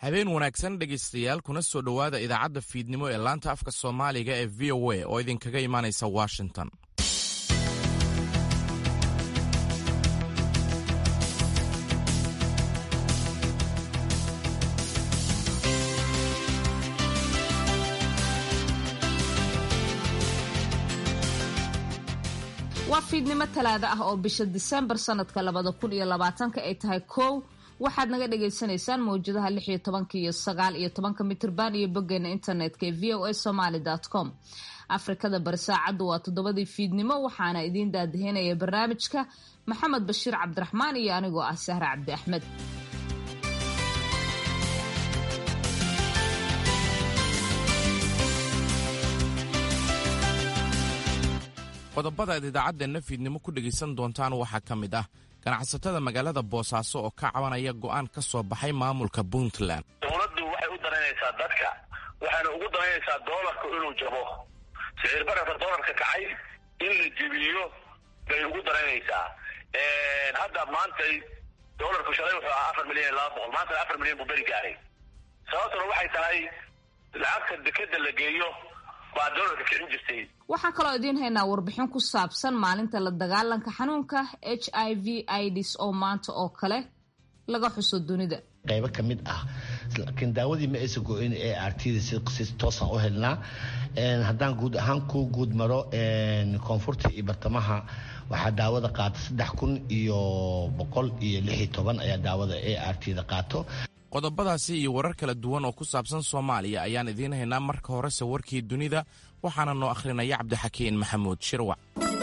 habeen wanaagsan dhegaystayaal kuna soo dhowaada idaacadda fiidnimo ee laanta afka soomaaliga ee v o a oo idinkaga imaanaysa washington waa fiidnimo talaada ah oo bisha disembar sanadka labada kun iyo labaatanka ay tahay kow waxaad naga dhagaysanaysaan mawjadaha lix iyo tobanka iyo sagaal iyo tobanka mitirban iyo boggeena internetka ee v o a somaly com afrikada bari saacaddu waa toddobadii fiidnimo waxaana idiin daadahinaya barnaamijka maxamed bashiir cabdiraxmaan iyo anigoo ah sahre cabdi axmed qodobada aad idaacadeenna fiidnimo ku dhegaysan doontaan waxaa ka mid ah ganacsatada magaalada boosaaso oo ka cabanaya go'aan ka soo baxay maamulka puntland dowladdu waxay u danaynaysaa dadka waxayna ugu danaynaysaa doolarku inuu jabo sicir bararka doolarka kacay in la jibiyo bay ugu danaynaysaa hadda maantay doolarku shalay wuxuu ahaa afar milyan iyo laba boqol maantana afar milyan buu beri gaaray sababtuna waxay tahay lacagta dekeda la geeyo baa doolarka kicin jirtay waxaan kaloo idiin haynaa warbixin ku saabsan maalinta la dagaalanka xanuunka h i v ids oo maanta oo kale laga xuso dunida qaybo ka mid ah laakiin daawadii ma aysan go-in ee artida si toosan u helnaa haddaan guud ahaan ku guud maro koonfurta iyo bartamaha waxaa daawada qaata saddex kun iyo boqol iyo lix iyo toban ayaa daawada ee artida qaato qodobadaasi iyo warar kala duwan oo ku saabsan soomaaliya ayaan idiin haynaa marka horese warkii dunida waxaana noo akhrinaya cabdixakiin maxamuud shirwac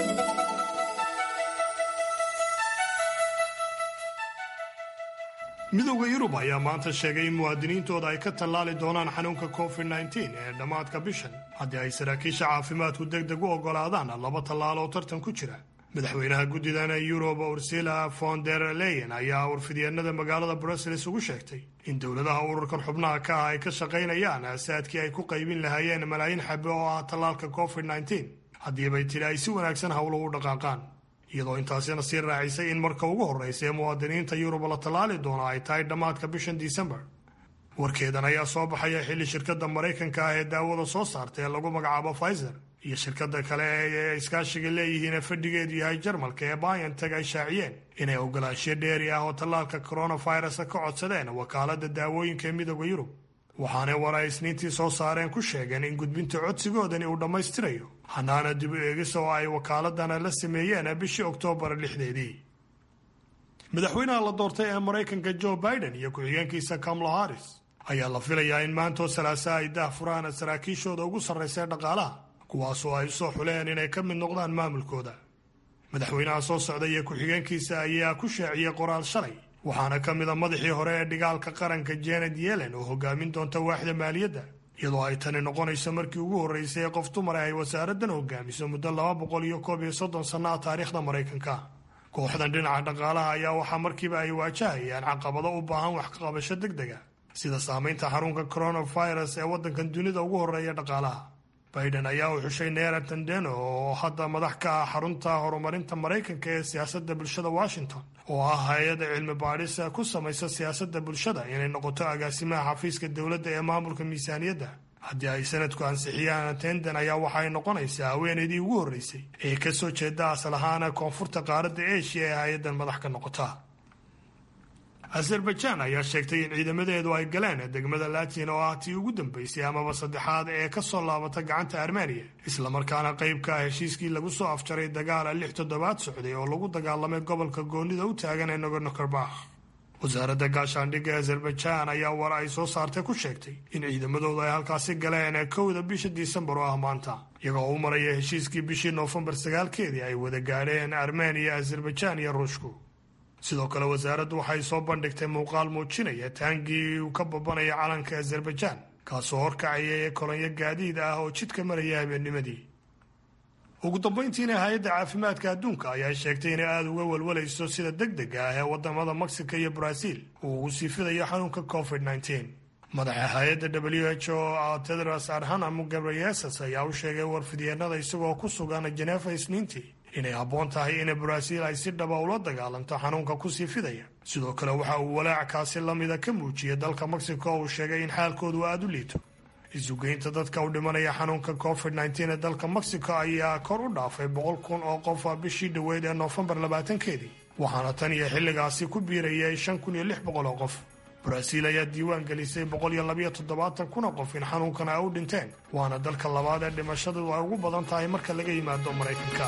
midowda yurub ayaa maanta sheegay in muwaadiniintooda ay ka tallaali doonaan xanuunka covid nteen ee dhammaadka bishan haddii ay saraakiisha caafimaadku deg deg u oggolaadaan laba tallaal oo tartan ku jira madaxweynaha guddidana yurub ursila von der leyen ayaa warfidyeennada magaalada brussels ugu sheegtay in dowladaha ururkan xubnaha ka ah ay ka shaqaynayaan aasaadkii ay ku qaybin lahaayeen malaayiin xabe oo ah tallaalka covid nteen haddiibay tidhi ay si wanaagsan howluhu u dhaqaaqaan iyadoo intaasina sii raacisay in marka ugu horraysa ee muwaadiniinta yurub la tallaali doono ay tahay dhammaadka bishan disembar warkeedan ayaa soo baxaya xilli shirkadda maraykanka ah ee daawada soo saarta ee lagu magacaabo pfizer iyo shirkada kale ee iskaashiga leeyihiin ee fadhigeedu yahay jarmalka ee bionteg ay shaaciyeen inay ogolaansho dheeri ah oo tallaalka coronavirus ka codsadeen wakaalada daawooyinka ee midooda yurub waxaanay war ay isniintii soo saareen ku sheegeen in gudbinta codsigoodani uu dhammaystirayo hanaana dib u eegis oo ay wakaaladana la sameeyeen bishii oktoobar lixdeedii madaxweynaha la doortay ee maraykanka joe biden iyo ku-xigeenkiisa kamala harris ayaa la filayaa in maantoo salaasa ay daah furaan saraakiishooda ugu sarraysa dhaqaalaha kuwaasoo ay usoo xuleen inay ka mid noqdaan maamulkooda madaxweynaha soo socda iyo ku-xigeenkiisa ayaa ku shaaciyey qoraal shalay waxaana ka mid a madaxii hore ee dhigaalka qaranka janet yellen oo hogaamin doonta waaxda maaliyadda iyadoo ay tani noqonayso markii ugu horreysay ee qof dumar ay wasaaraddan hogaamiso muddo laba boqol iyo koob iyo soddon sanno ah taariikhda maraykanka kooxdan dhinaca dhaqaalaha ayaa waxaa markiiba ay waajahayaan caqabado u baahan wax ka qabasho deg dega sida saamaynta xarunka coronavirus ee waddankan dunida ugu horreeya dhaqaalaha biden ayaa u xushay neera tandeno oo hadda madax ka ah xarunta horumarinta maraykanka ee siyaasadda bulshada washington oo ah hay-ada cilmi baadhis ku samaysa siyaasadda bulshada inay noqoto agaasimaha xafiiska dowladda ee maamulka miisaaniyadda haddii ay sanadku ansixiyaan tenden ayaa waxaay noqonaysaa haweenaydii ugu horreysay ee ka soo jeeda asal ahaana koonfurta qaaradda eshiya ee hay-addan madax ka noqota azerbaijan ayaa sheegtay in ciidamadeedu ay galeen degmada latin oo ah tii ugu dambeysay amaba saddexaad ee ka soo laabata gacanta armeniya islamarkaana qayb ka ah heshiiskii lagu soo afjaray dagaala lix toddobaad socday oo lagu dagaalamay gobolka goonida u taagan ee nagorno karbakh wasaaradda gaashaandhigga azerbaijan ayaa war ay soo saartay ku sheegtay in ciidamadoodu ay halkaasi galeen kowda bisha disembar oo ah maanta iyagoo u maraya heshiiskii bishii noofembar sagaalkeedii ay wada gaadheen armeniya azerbaijan iyo ruushku sidoo kale wasaaraddu waxay soo bandhigtay muuqaal muujinaya taangii uu ka babanaya calanka azerbaijan kaasoo horkacaya ee kolonyo gaadiid ah oo jidka maraya habeennimadii ugu dambayntiina hay-adda caafimaadka adduunka ayaa sheegtay inay aada uga walwalayso sida deg dega ah ee wadamada mexico iyo brazil uu ugu sii fidayo xanuunka covid nteen madaxa hay-adda w h o tedros adhanam ghebreyesus ayaa u sheegay warfidyeenada isagoo ku sugan jenefa isniintii inay habboon tahay in baraaziil ay si dhaba ula dagaalanto xanuunka kusii fidaya sidoo kale waxa uu walaacaasi lamida ka muujiyay dalka mexico oo uu sheegay in xaalkoodu aada u liito isugeynta dadka u dhimanaya xanuunka covid nteen ee dalka mexico ayaa kor u dhaafay boqol kun oo qof bishii dhoweyd ee noofembar labaatankeedii waxaana tan iyo xilligaasi ku biirayay shan kun iyo lix boqol oo qof baraaziil ayaa diiwaan gelisay boqol iyo labayo toddobaatan kun oo qof in xanuunkan ay u dhinteen waana dalka labaad ee dhimashadu ay ugu badan tahay marka laga yimaado maraykanka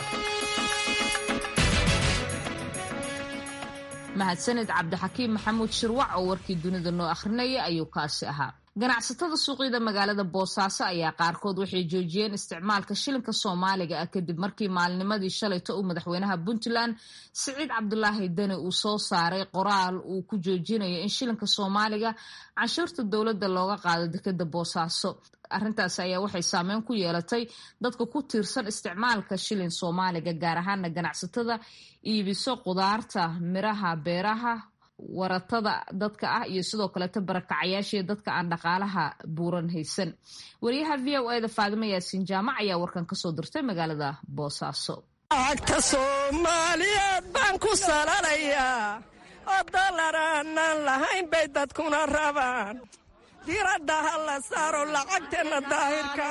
mahadsaned cabdixakiim maxamuud shirwac oo warkii dunida noo akhrinaya ayuu kaasi ahaa ganacsatada suuqyada magaalada boosaaso ayaa qaarkood waxay joojiyeen isticmaalka shilinka soomaaliga ah kadib markii maalnimadii shalayto uu madaxweynaha puntland siciid cabdulaahi deni uu soo saaray qoraal uu ku joojinayo in shilinka soomaaliga canshuurta dowladda looga qaado dekeda boosaaso arrintaasi ayaa waxay saameyn ku yeelatay dadka ku tiirsan isticmaalka shilin soomaaliga gaar ahaana ganacsatada iibiso qudaarta miraha beeraha waratada dadka ah iyo sidoo kaleeto barakacayaashii dadka aan dhaqaalaha buuran haysan wariyaha v o eda faadimo yaasiin jaamac ayaa warkan kasoo dirtay magaalada boosaaso lacagta soomaaliyeed baan ku salalayaa oo dalar aanaan lahayn bay dadkuna rabaan diradda ha la saaro lacagteenna daahirka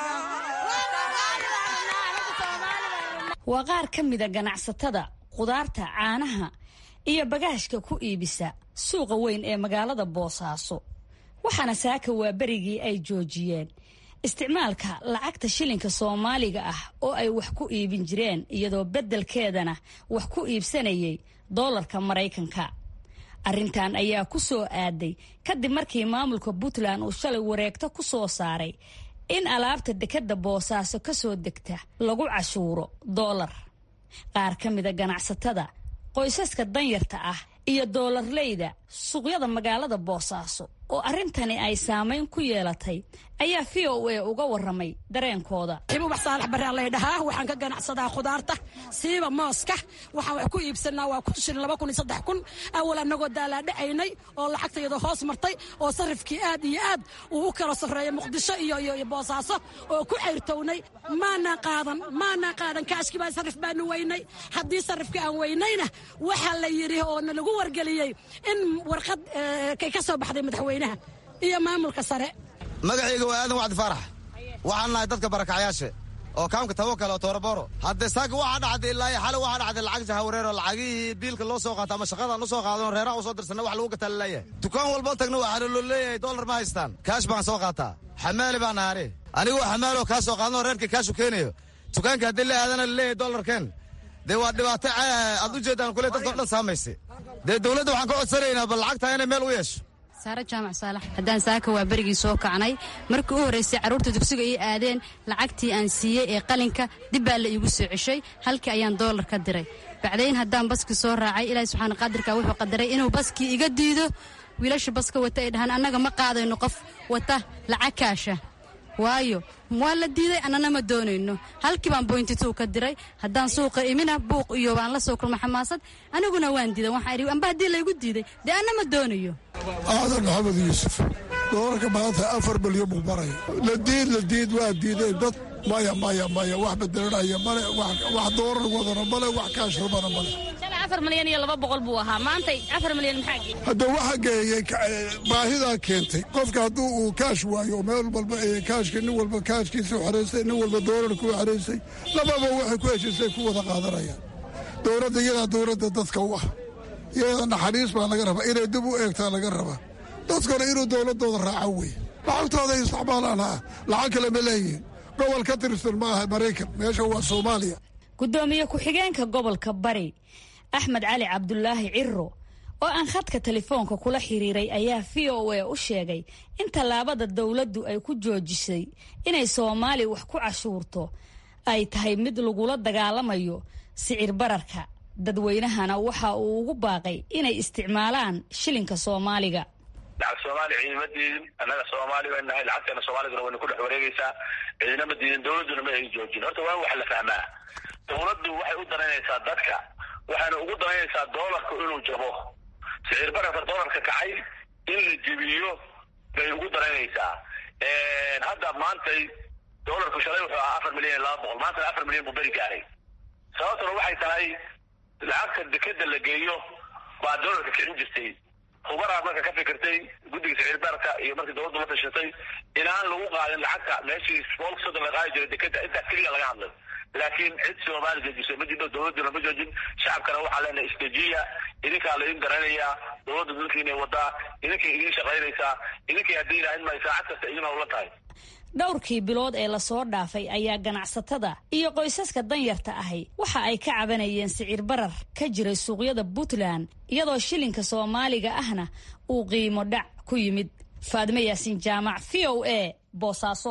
waa qaar ka mida ganacsatada qudaarta caanaha iyo bagaashka ku iibisa suuqa weyn ee magaalada boosaaso waxaana saaka waa berigii ay joojiyeen isticmaalka lacagta shilinka soomaaliga ah oo ay wax ku iibin jireen iyadoo beddelkeedana wax ku iibsanayay doolarka maraykanka arrintan ayaa ku soo aaday kadib markii maamulka puntland uu shalay wareegto ku soo saaray in alaabta dekadda boosaaso ka soo degta lagu cashuuro doolar qaar ka mida ganacsatada qoysaska danyarta ah iyo doolarleyda suuqyada magaalada boosaaso oo arrintani ay saamayn ku yeelatay ayaa v o a uga waramay dareenkooda ibubax saalax barraa laydhahaa waxaan ka ganacsadaa khudaarta siiba mooska waxaan wax ku iibsanaa waa kun shilin laba kun iyo saddex kun awal annagoo daalaadhacaynay oo lacagtayada hoos martay oo sarifkii aad iyo aad uu u kala sarreeya muqdisho iyo iyo boosaaso oo ku cayrtownay maanaan qaadan maanaan qaadan kaashkii baa sarif baanu weynay haddii sarifkii aan weynayna waxaa la yidhi oo na lagu wargeliyey in warqad kay ka soo baxday madaxweynaha iyo maamulka sare magacayga waa aadan wacdi faarax waxaan nahay dadka barakacyaashe oo kaamka tawakal oo tooraboro haddee saaka waxaa dhacday ilaa xale waxaa dhacday lacag jahawareer oo lacagihii biilka loo soo qaato ama shaqadaan u soo qaadano reeraha u soo dirsanna wax lagu gataa laleeyahay dukaan walba tagna waxaa loo leeyahay dollar ma haystaan kaash baan soo qaataa xamaali baan naare anigoo xamaaloo kaa soo qaadano reerka kaashu keenayo dukaanka haddii la aadana laleeyahay dollarkeen dee waa dhibaato aad u jeedaan kule dadka o dhan saamaysa dee dowladda waxaan ka codsanaynaa bal lacagtaa inay meel u yeesho saare jaamac saalax haddaan saaka waa berigii soo kacnay markii u horraysay carruurta dugsiga ii aadeen lacagtii aan siiyey ee qalinka dib baa la iigu soo ceshay halkii ayaan doolar ka diray bacdayn haddaan baskii soo raacay ilaahi subxaana qaadirka wuxuu qadaray inuu baskii iga diido wiilasha baska wata ay dhahaan annaga ma qaadayno qof wata lacag kaasha waayo waa la diiday annana ma doonayno halkii baan boyntituu ka diray haddaan suuqa imina buuq iyo baan la soo kulma xamaasad aniguna waan diiday waxaan idhi amba haddii laygu diiday dee anna ma doonayo aadan maxamed yuusuf doolarka maanta afar milyan buu maraya la diid la diid waa diideen dad maya maya maya wax bedelanaya male wax doolar wadana male wax kaash rabana male afar milyan iyo laba boqol buu ahaa maantay afar milyan maxaa geeyey hadda waxa geeyey baahidaa keentay qofka hadduu uu kaash waayo meel walba kaashka nin walba kaashkiisa xeraysay nin walba doolarku xeraysay lababa waxay ku heshiisay ku wada qaadanayaan dowladda iyadaa dowladda dadka u ah iyada naxariis baa laga rabaa inay dib u eegtaa laga rabaa dadkana inuu dowladooda raaco wey lacagtooda isticmaalaan ha lacag kale ma leeyihin gobol ka tirsan ma aha maraykan meesha waa soomaaliya gudoomiye ku-xigeenka gobolka bari axmed cali cabdulaahi ciro oo aan khadka telefoonka kula xiriiray ayaa v o a u sheegay in tallaabada dowladdu ay ku joojisay inay soomaaliya wax ku cashuurto ay tahay mid lagula dagaalamayo sicir bararka dadweynahana waxa uu ugu baaqay inay isticmaalaan shilinka soomaaliga lacag soomaaliya ciidama diidin annaga soomaali bay nahay lacagteena soomaaliguna wayna ku dhex wareegaysaa ciidinama diidin dowladduna ma ay joojin horta waa wax la fahmaa dowladdu waxay u danaynaysaa dadka waxayna ugu danaynaysaa doolarku inuu jabo sicir bararka doolarka kacay in la jibiyo bay ugu danaynaysaa hadda maantay doolarku shalay wuxuu ahaa afar milyan iyo laba boqol maantana afar milyan buu beri gaaray sababtuna waxay tahay lacagta dekeda la geeyo baa doolarka kicin jirtay hubaraa marka ka fikirtay guddiga sicirbaarka iyo markii dowladdu la tashatay inaan lagu qaadin lacagta meeshii boolka soddon la qaadi jiray dekeda intaas keliya laga hadlay laakiin cid soomaali joojisay ma jidho dowladduna ma joojin shacabkana waxaa leenahay istajiya idinkaa laidin garanayaa dowladda dalkiinay wadaa idinkay idiin shaqaynaysaa idinkay haddii ilaahin may saacad kasta idin hawla tahay dhowrkii bilood ee lasoo dhaafay ayaa ganacsatada iyo qoysaska danyarta ahi waxa ay ka cabanayeen sicir barar ka jiray suuqyada puntland iyadoo shilinka soomaaliga ahna uu qiimo dhac ku yimid faadimo yaasiin jaamac v o a boosaaso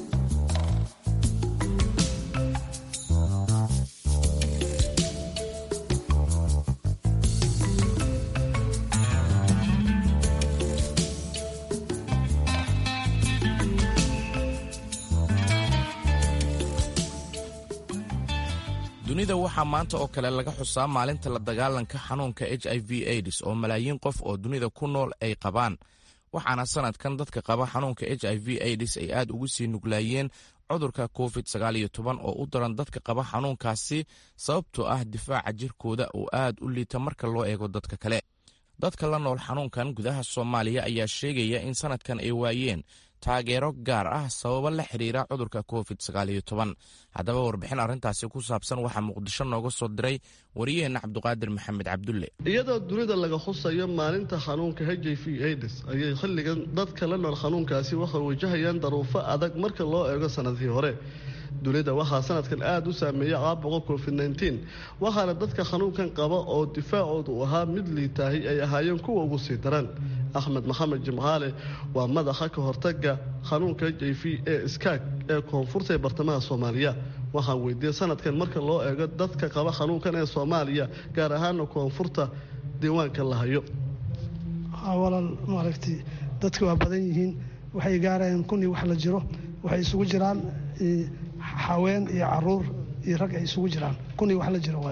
dunida waxaa maanta oo kale laga xusaa maalinta la dagaalanka xanuunka h i v aids oo malaayiin qof oo dunida ku nool ay qabaan waxaana sanadkan dadka qaba xanuunka h i v aids ay aad ugu sii nuglaayeen cudurka covid oo u daran dadka qaba xanuunkaasi sababtoo ah difaaca jirkooda oo aad u liita marka loo eego dadka kale dadka la nool xanuunkan gudaha soomaaliya ayaa sheegaya in sanadkan ay waayeen taageero gaar ah sababo la xiriira cudurka covid haddaba warbixin arrintaasi ku saabsan waxaa muqdisho nooga soo diray wariyaheenna cabduqaadir maxamed cabdulle iyadoo dunida laga xusayo maalinta xanuunka h i v aids ayay xilligan dadka la nool xanuunkaasi waxay wajahayaan daruufo adag marka loo eego sanadkii hore dunida waxaa sanadkan aada u saameeyay caabuqa covid nteen waxaana dadka xanuunkan qaba oo difaacoodu u ahaa mid liitaahi ay ahaayeen kuwa ugu sii daran axmed maxamed jimcaale waa madaxa ka hortaga xanuunka h i v ee skaag ee koonfurta ee bartamaha soomaaliya waxaan weydiiyey sanadkan marka loo eego dadka qaba xanuunkan ee soomaaliya gaar ahaana koonfurta diiwaanka la hayo walaal maaragtay dadka waa badan yihiin waxay gaarayaan kun iyo wax la jiro waxay isugu jiraan haween iyo caruur iyo rag ay isugu jiraan kun iyo wax la jiro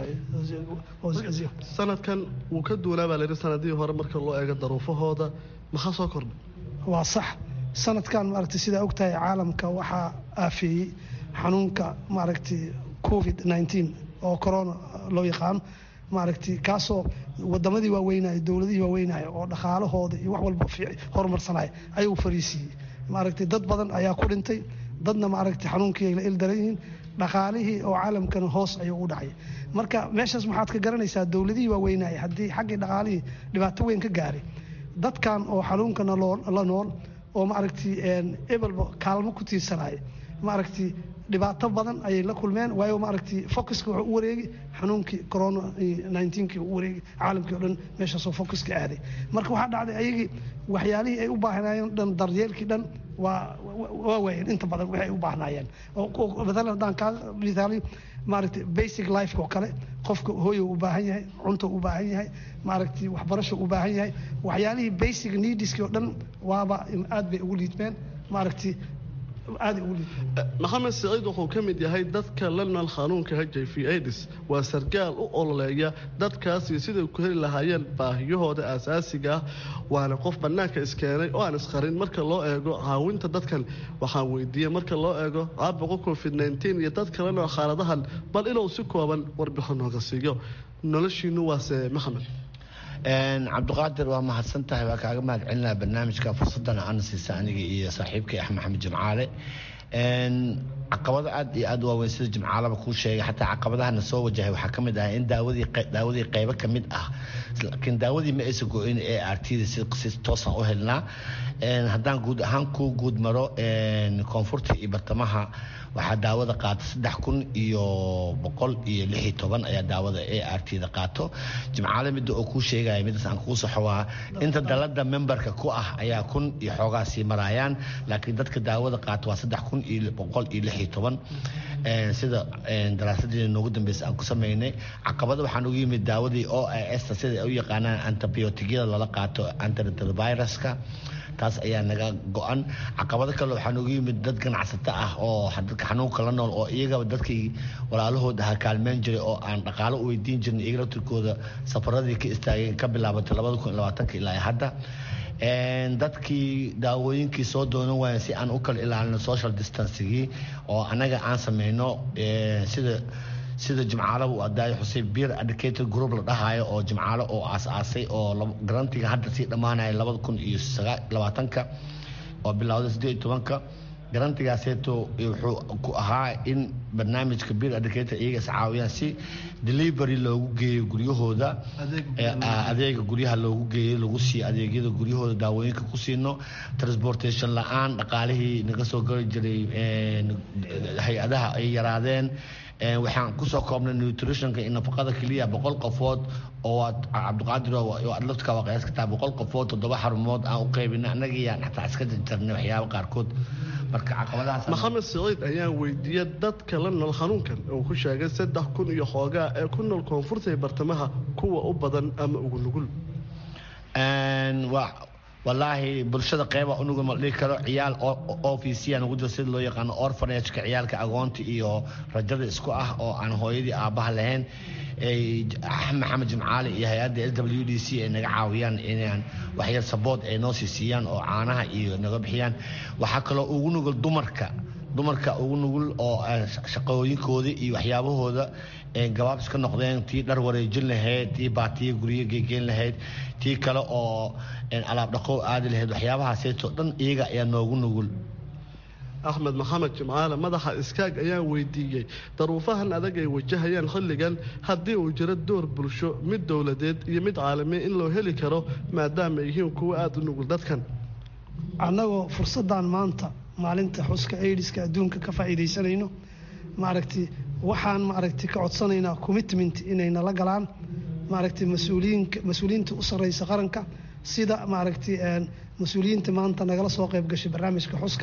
sanadkan wuu ka duunaa baa layidhi sanadihii hore marka loo eego daruufahooda maxaa soo kordhay waa sax sanadkan maaragtay sidaa ogtahay caalamka waxaa aafeeyey xanuunka maaragtay covid nteen oo corona loo yaqaano maaragtay kaasoo wadamadii waaweynaya dowladihii waaweynaya oo dhaqaalahooda iyo wax walba horumarsanaya ayuu fariisiiyey maaragtay dad badan ayaa ku dhintay dadna maaragtay xanuunkii ay la ildaran yihiin dhaqaalihii oo caalamkana hoos ayuu u dhacay marka meeshaas maxaad ka garanaysaa dowladihii waaweynaya haddii xaggii dhaqaalihii dhibaato weyn ka gaaray dadkan oo xanuunkana la nool oo maaragtay ebelba kaalmo ku tiirsanaya maaragtay dhibaato badan ayay la kulmeen waayo maaragtay focuska wuxuu u wareegi xanuunkii corona nnteenkii u wareegi caalamkii o dhan meeshaasoo focuska aaday marka waxaa dhacday ayagii waxyaalihii ay u baahnaayeen dhan daryeelkii dhan waa waa waayeen inta badan waxay u baahnaayeen maalan haddaan kaa misaali maaragtay basic lifeka oo kale qofka hooyo u baahan yahay cunto u baahan yahay maaragtay waxbarasho u baahan yahay waxyaalihii basic neediskii oo dhan waaba aad bay ugu liidmeen maaragtay maxamed siciid wuxuu ka mid yahay dadka la nool xanuunka h i v aids waa sargaal u ololeeya dadkaas iyo siday ku heli lahaayeen baahiyahooda aasaasiga ah waana qof bannaanka iskeenay oo aan isqarin marka loo eego caawinta dadkan waxaan weydiiyey marka loo eego caabuqa covid nteen iyo dadka la nool xaaladahan bal inuu si kooban warbixin nooga siiyo noloshiinu waase maxamed cabdiqaadir waa mahadsan tahay waa kaaga mahad celinaa barnaamijka fursadana aana siisa aniga iyo saaxiibkay axmed maxamed jimcaale caqabado aad iyo aad waaweyn sida jimcaalaba kuu sheegay xataa caqabadahana soo wajahay waxaa ka mid ah in daawadii daawadii qaybo ka mid ah laakiin daawadii ma aysan go-in ee artida si toosan u helnaa haddaan guud ahaan kuu guud maro koonfurta iyo bartamaha waxaa daawada qaata saddex kun iyo boqol iyo lix iyo toban ayaa daawada ee artida qaato jimcaale midda oo kuu sheegaya midaas aan kuu saxo waa inta dalada memberka ku ah ayaa kun iyo xoogaa sii maraayaan laakiin dadka daawada qaata waa saddex kun iyo boqol iyo lix iyo toban sida daraasadeena noogu dambeysa aan ku sameynay caqabada waxaan ugu yimid daawadii o s sida u yaqaanaan antibiotigyada lala qaato antiretroviruska taas ayaa naga go-an caqabado kale waxaa noogu yimid dad ganacsato ah oo dadka xanuunka la nool oo iyagaba dadkii walaalahood ahaa kaalmeyn jiray oo aan dhaqaalo u weydiin jirin iyaga laftirkooda safaradii ka istaageen ka bilaabatay labada kun iyo labaatanka ilaa hadda dadkii daawooyinkii soo doonan waayeen si aan u kala ilaalino social distancigii oo annaga aan sameyno sida sida jimcaalo uu adaayo xuseen beer educator group la dhahayo oo jimcaalo oo aas-aasay oo garantiga hadda sii dhammaanaya labada kun iyo labaatanka oo bilowday siddeed iyo tobanka garantigaaseeto wuxuu ku ahaa in barnaamijka beer educator iyaga iscaawiyaan si delivery loogu geeyo guryahooda adeega guryaha loogu geeyo lagu siiyo adeegyada guryahooda daawooyinka ku siino transportation la-aan dhaqaalihii naga soo gari jiray hay-adaha ay yaraadeen waxaan kusoo koobnay nutritionka iyo nafaqada keliya boqol qofood oo cabdiqaadir adlaftka waa qiyaas kartaa boqol qofood toddoba xarumood aan u qaybinay annagiyaan xataa iska jarjarnay waxyaaba qaarkood marka caqabadahaas maxamed siciid ayaan weydiiyey dadka la nool xanuunkan uu ku sheegay saddex kun iyo xoogaa ee ku nool koonfurta iyo bartamaha kuwa u badan ama ugu nugul walaahi bulshada qeyba unuga ma dhihi karo ciyaal ofisiyan ugu jiro sida loo yaqaano orfanageka ciyaalka agoonta iyo rajada isku ah oo aan hooyadii aabbaha lahayn maxamed jimcaali iyo hay-adda s w d c ay naga caawiyaan inaan waxyar sabood ay noo sii siiyaan oo caanaha iyo naga bixiyaan waxaa kaloo ugu nugul dumarka dumarka ugu nugul oo shaqooyinkooda iyo waxyaabahooda gabaab iska noqdeen tii dhar wareejin lahayd tii baatiya guryo geegeyn lahayd tii kale oo alaab dhaqow aadi lahayd waxyaabahaaseytoo dhan iyaga ayaa noogu nugul axmed maxamed jimcaale madaxa iskaag ayaan weydiiyey daruufahan adag ay wajahayaan xilligan haddii uu jiro door bulsho mid dowladeed iyo mid caalamiya in loo heli karo maadaama ay yihiin kuwo aada u nugul dadkan annagoo fursaddan maanta maalinta xuska aidiska adduunka ka faa'iidaysanayno maaragti waxaan maaragti ka codsanaynaa commitment inay nala galaan maaragti mas-uuliyiinka mas-uuliyiinta u sarreysa qaranka sida maaragti mas-uuliyiinta maanta nagala soo qayb gashay barnaamijka xuska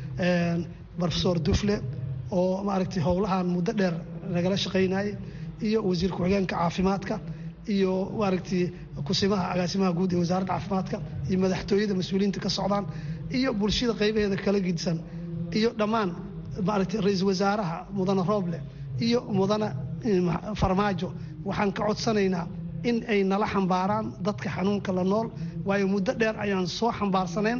rofesor dufle oo maaragti howlahan muddo dheer nagala shaqaynayay iyo wasiir ku-xigeenka caafimaadka iyo maaragti kusimaha agaasimaha guud ee wasaaradda caafimaadka iyo madaxtooyada mas-uuliyiinta ka socdaan iyo bulshada qaybaheeda kala gidsan iyo dhammaan maaragti ra-iisul wasaaraha mudane rooble iyo mudane farmaajo waxaan ka codsanaynaa in ay nala xambaaraan dadka xanuunka la nool waayo muddo dheer ayaan soo xambaarsaneen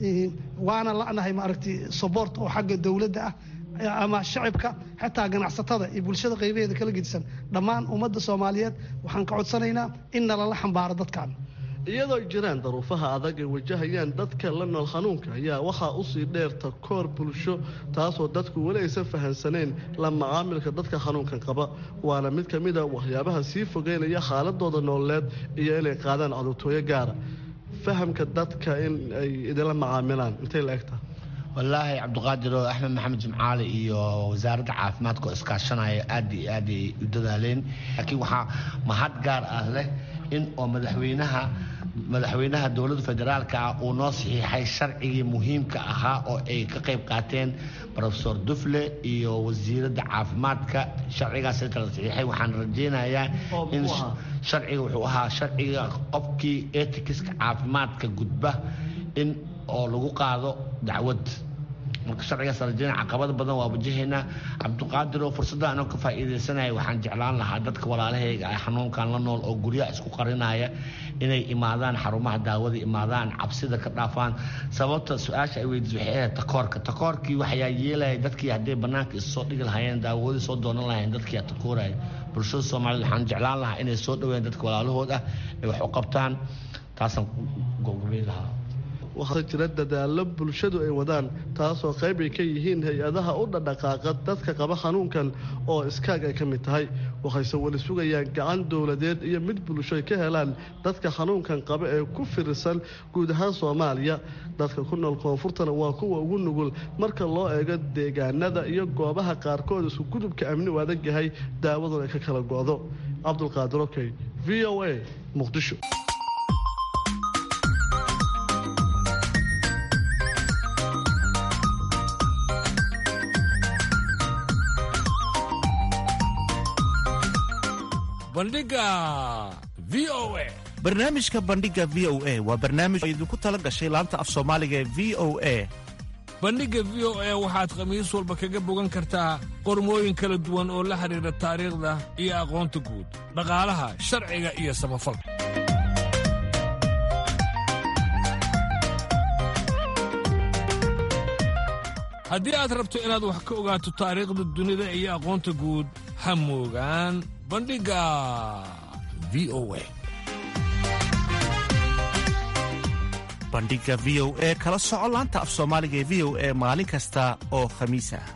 waana la'nahay maaragti sobort oo xagga dowladda ah ama shacibka xataa ganacsatada iyo bulshada qaybaheeda kala gedisan dhammaan ummadda soomaaliyeed waxaan ka codsanaynaa in nalala xambaaro dadkan iyadoo jiraan daruufaha adag ay wajahayaan dadka la nool xanuunka ayaa waxaa usii dheerta koor bulsho taasoo dadku weli aysan fahansaneen la macaamilka dadka xanuunkan qaba waana mid ka mid a waxyaabaha sii fogeynaya xaaladooda nololeed iyo inay qaadaan codurtooyo gaara fahamka dadka in ay idinla macaamilaan intay la egtaha wallaahi cabdiqaadir oo axmed maxamed jimcaale iyo wasaaradda caafimaadka oo iskaashanaya aad iyo aad ay u dadaaleen laakiin waxaa mahad gaar ah leh in oo madaxweynaha madaxweynaha dowladda federaalka ah uu noo saxiixay sharcigii muhiimka ahaa oo ay ka qayb qaateen rofesor dufle iyo wasiiradda caafimaadka sharcigaas kala saxiixay waxaan rajeynayaa in sharciga wuxuu ahaa sharciga qofkii etikiska caafimaadka gudba in oo lagu qaado dacwad marka sharcigaas rajeyna caqabada badan waa wajahaynaa cabdiqaadir oo fursadda anoo ka faa'iidaysanaya waxaan jeclaan lahaa dadka walaalahayga ah xanuunkan la nool oo guryaha isku qarinaya inay imaadaan xarumaha daawada imaadaan cabsida ka dhaafaan sababta su-aasha ay weydiis waxay ahayd takoorka takoorkii waxyaa yeelaya dadkii hadday bannaanka issoo dhigi lahaayeen daawadii soo doonan lahayeen dadkii takooraya bulshada soomaaliyed waxaan jeclaan lahaa inay soo dhaweeyaan dadka walaalahood ah ay wax u qabtaan taasaan gobgobay lahaa waxaa jira dadaallo bulshadu ay wadaan taasoo qayb ay ka yihiin hay-adaha u dhadhaqaaqa dadka qaba xanuunkan oo iskaag ay ka mid tahay waxayse weli sugayaan gacan dowladeed iyo mid bulsho ay ka helaan dadka xanuunkan qaba ee ku firirsan guud ahaan soomaaliya dadka ku nool koonfurtana waa kuwa ugu nugul marka loo eego deegaanada iyo goobaha qaarkood isku gudubka amni u adag yahay daawadun ay ka kala go'do cabdulqaadir okey v o a muqdisho barnaamijka bandhiga v o a waa barnaamij oo idinku tala gashay laanta af soomaaliga ee v o a bandhigga v o a waxaad khamiis walba kaga bogan kartaa qormooyin kala duwan oo la xidhiidha taariikhda iyo aqoonta guud dhaqaalaha sharciga iyo samafalka haddii aad rabto inaad wax ka ogaato taariikhda dunida iyo aqoonta guud ha moogaan bandhigga v o a bandhigga v o e kala soco laanta af soomaaliga ee v o e maalin kasta oo khamiis ah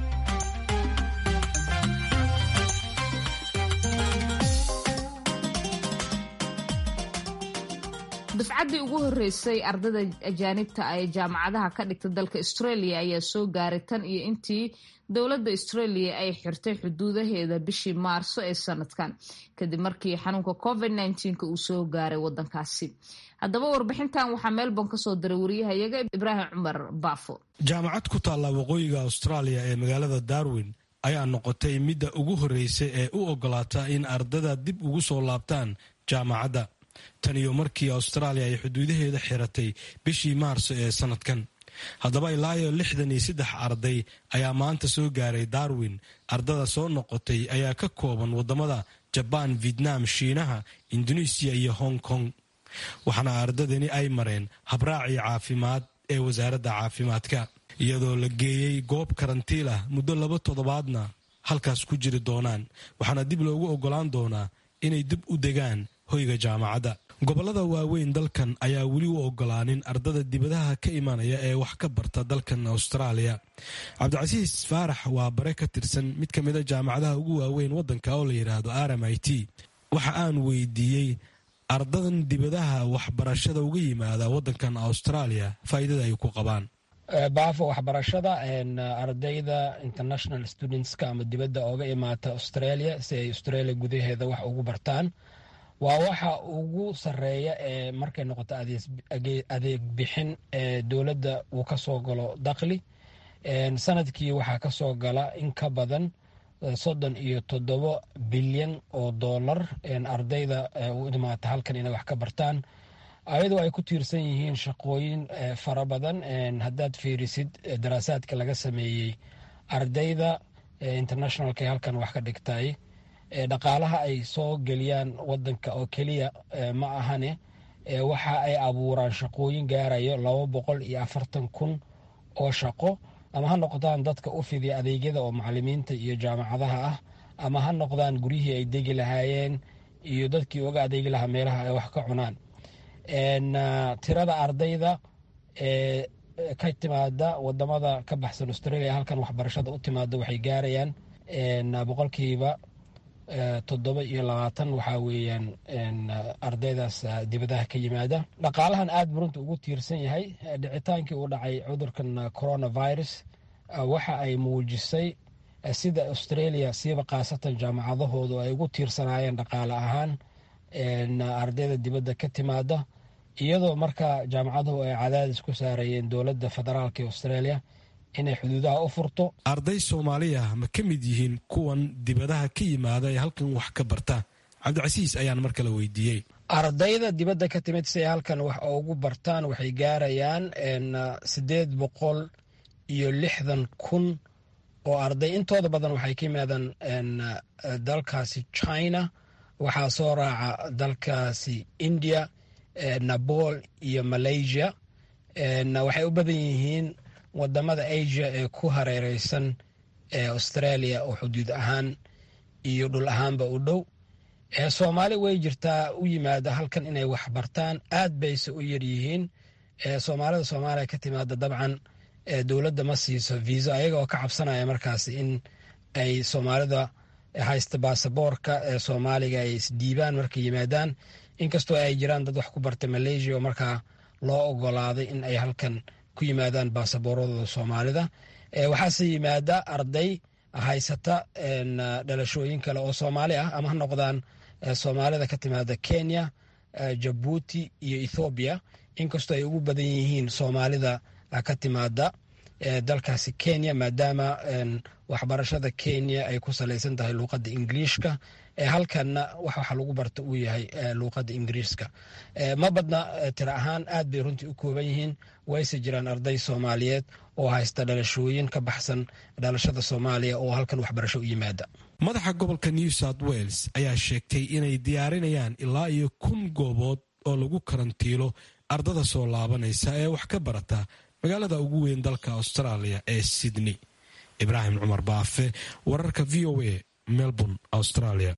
dufcaddii ugu horreysay ardayda ajaanibta ee jaamacadaha ka dhigta dalka australia ayaa soo gaaray tan iyo intii dowladda australia ay xirtay xuduudaheeda bishii maarso ee sanadkan kadib markii xanuunka covid nka uu soo gaaray wadankaasi haddaba warbixintan waxaa melbourne kasoo diray wariyahayaga ibraahim cumar baafo jaamacad ku taalla waqooyiga australia ee magaalada darwin ayaa noqotay midda ugu horreysay ee u ogolaata in ardada dib ugu soo laabtaan jaamacadda tan iyo markii austraaliya ay xuduudaheeda xiratay bishii maarso ee sanadkan haddaba ilaa iyo lixdan iyo saddex arday ayaa maanta soo gaaray darwin ardada soo noqotay ayaa ka kooban wadamada jabaan vietnam shiinaha indonesiya iyo hong kong waxaana ardadani ay mareen habraacii caafimaad ee wasaaradda caafimaadka iyadoo la geeyey goob karantiil ah muddo laba toddobaadna halkaas ku jiri doonaan waxaana dib loogu ogolaan doonaa inay dib u degaan hoyga jaamacadda gobollada waaweyn dalkan ayaa weli u ogolaanin ardada dibadaha ka imanaya ee wax ka barta dalkan austraaliya cabdicasiis faarax waa bare ka tirsan mid ka mida jaamacadaha ugu waaweyn waddanka oo la yidhaahdo r m i t waxa aan weydiiyey ardadan dibadaha waxbarashada uga yimaada waddankan austraaliya faa'iidada ay ku qabaan baafo waxbarashada ardayda international studentska ama dibadda ooga imaata australia si ay australia gudaheeda wax ugu bartaan waa waxa ugu sareeya ee markay noqoto adeeg bixin ee dowladda uu ka soo galo dakhli sanadkii waxaa ka soo gala in ka badan soddon iyo toddobo bilyan oo dollar ardayda u imaata halkan inay wax ka bartaan ayadoo ay ku tiirsan yihiin shaqooyin fara badan haddaad fiirisid daraasaadka laga sameeyey ardayda internationalka ee halkan wax ka dhigtay dhaqaalaha ay soo geliyaan wadanka oo keliya ma ahane waxa ay abuuraan shaqooyin gaarayo laba boqol iyo afartan kun oo shaqo ama ha noqdaan dadka u fidiya adeegyada oo macalimiinta iyo jaamacadaha ah ama ha noqdaan guryihii ay degi lahaayeen iyo dadkii uga adeegi lahaa meelaha ay wax ka cunaan tirada ardayda ee ka timaada wadamada ka baxsan australia halkan waxbarashada u timaada waxay gaarayaan boqolkiiba toddoba iyo labaatan waxaa weeyaan ardaydaas dibadaha ka yimaada dhaqaalahan aad burunta ugu tiirsan yahay dhicitaankii uu dhacay cudurkan coronavirus waxa ay muujisay sida australia siiba khaasatan jaamacadahoodu ay ugu tiirsanaayeen dhaqaale ahaan ardayda dibadda ka timaada iyadoo marka jaamacaduhu ay cadaadis ku saarayeen dowladda federaalk ee australia inay xuduudaha u furto arday soomaaliya ma ka mid yihiin kuwan dibadaha ka yimaada ee halkan wax ka barta cabdicasiis ayaan mar kale weydiiyey ardayda dibadda ka timid si ay halkan wax ugu bartaan waxay gaarayaan siddeed boqol iyo lixdan kun oo arday intooda badan waxay ka yimaadaan dalkaasi china waxaa soo raaca dalkaasi india napol iyo malaysia waxay u badan yihiin wadamada asia ee ku hareereysan ee australia oo xuduud ahaan iyo dhul ahaanba u dhow soomaali way jirtaa u yimaada halkan inay wax bartaan aad bayse u yaryihiin soomaalida soomaaliya ka timaada dabcan dowladda ma siiso viisa ayaga oo ka cabsanaya markaas in ay soomaalida haysta baasaboorka ee soomaaliga ay isdiibaan markay yimaadaan inkastoo ay jiraan dad wax ku barta malaysia oo markaa loo ogolaaday in ay halkan ku yimaadaan baasabooradooda soomaalida waxaase yimaada arday haysata dhalashooyin kale oo soomaali ah ama ha noqdaan soomaalida ka timaada kenya jabuuti iyo ethoobiya inkastoo ay ugu badan yihiin soomaalida ka timaada dalkaasi kenya maadaama waxbarashada kenya ay ku salaysan tahay luuqadda ingiliishka halkanna wax waxa lagu barta uu yahay luuqadda ingiriiska ma badna tira ahaan aad bay runtii u kooban yihiin wayse jiraan arday soomaaliyeed oo haysta dhalashooyin ka baxsan dhalashada soomaaliya oo halkan waxbarasho u yimaada madaxa gobolka new south wales ayaa sheegtay inay diyaarinayaan ilaa iyo kun goobood oo lagu karantiilo ardada soo laabanaysa ee wax ka barata magaalada ugu weyn dalka australia ee sydney ibraahim cumar baafe wararka v o a melbourne australia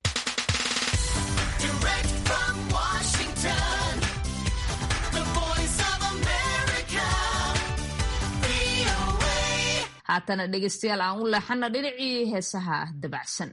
haatana dhegaystayaal aan u leexana dhinacii heesaha dabacsan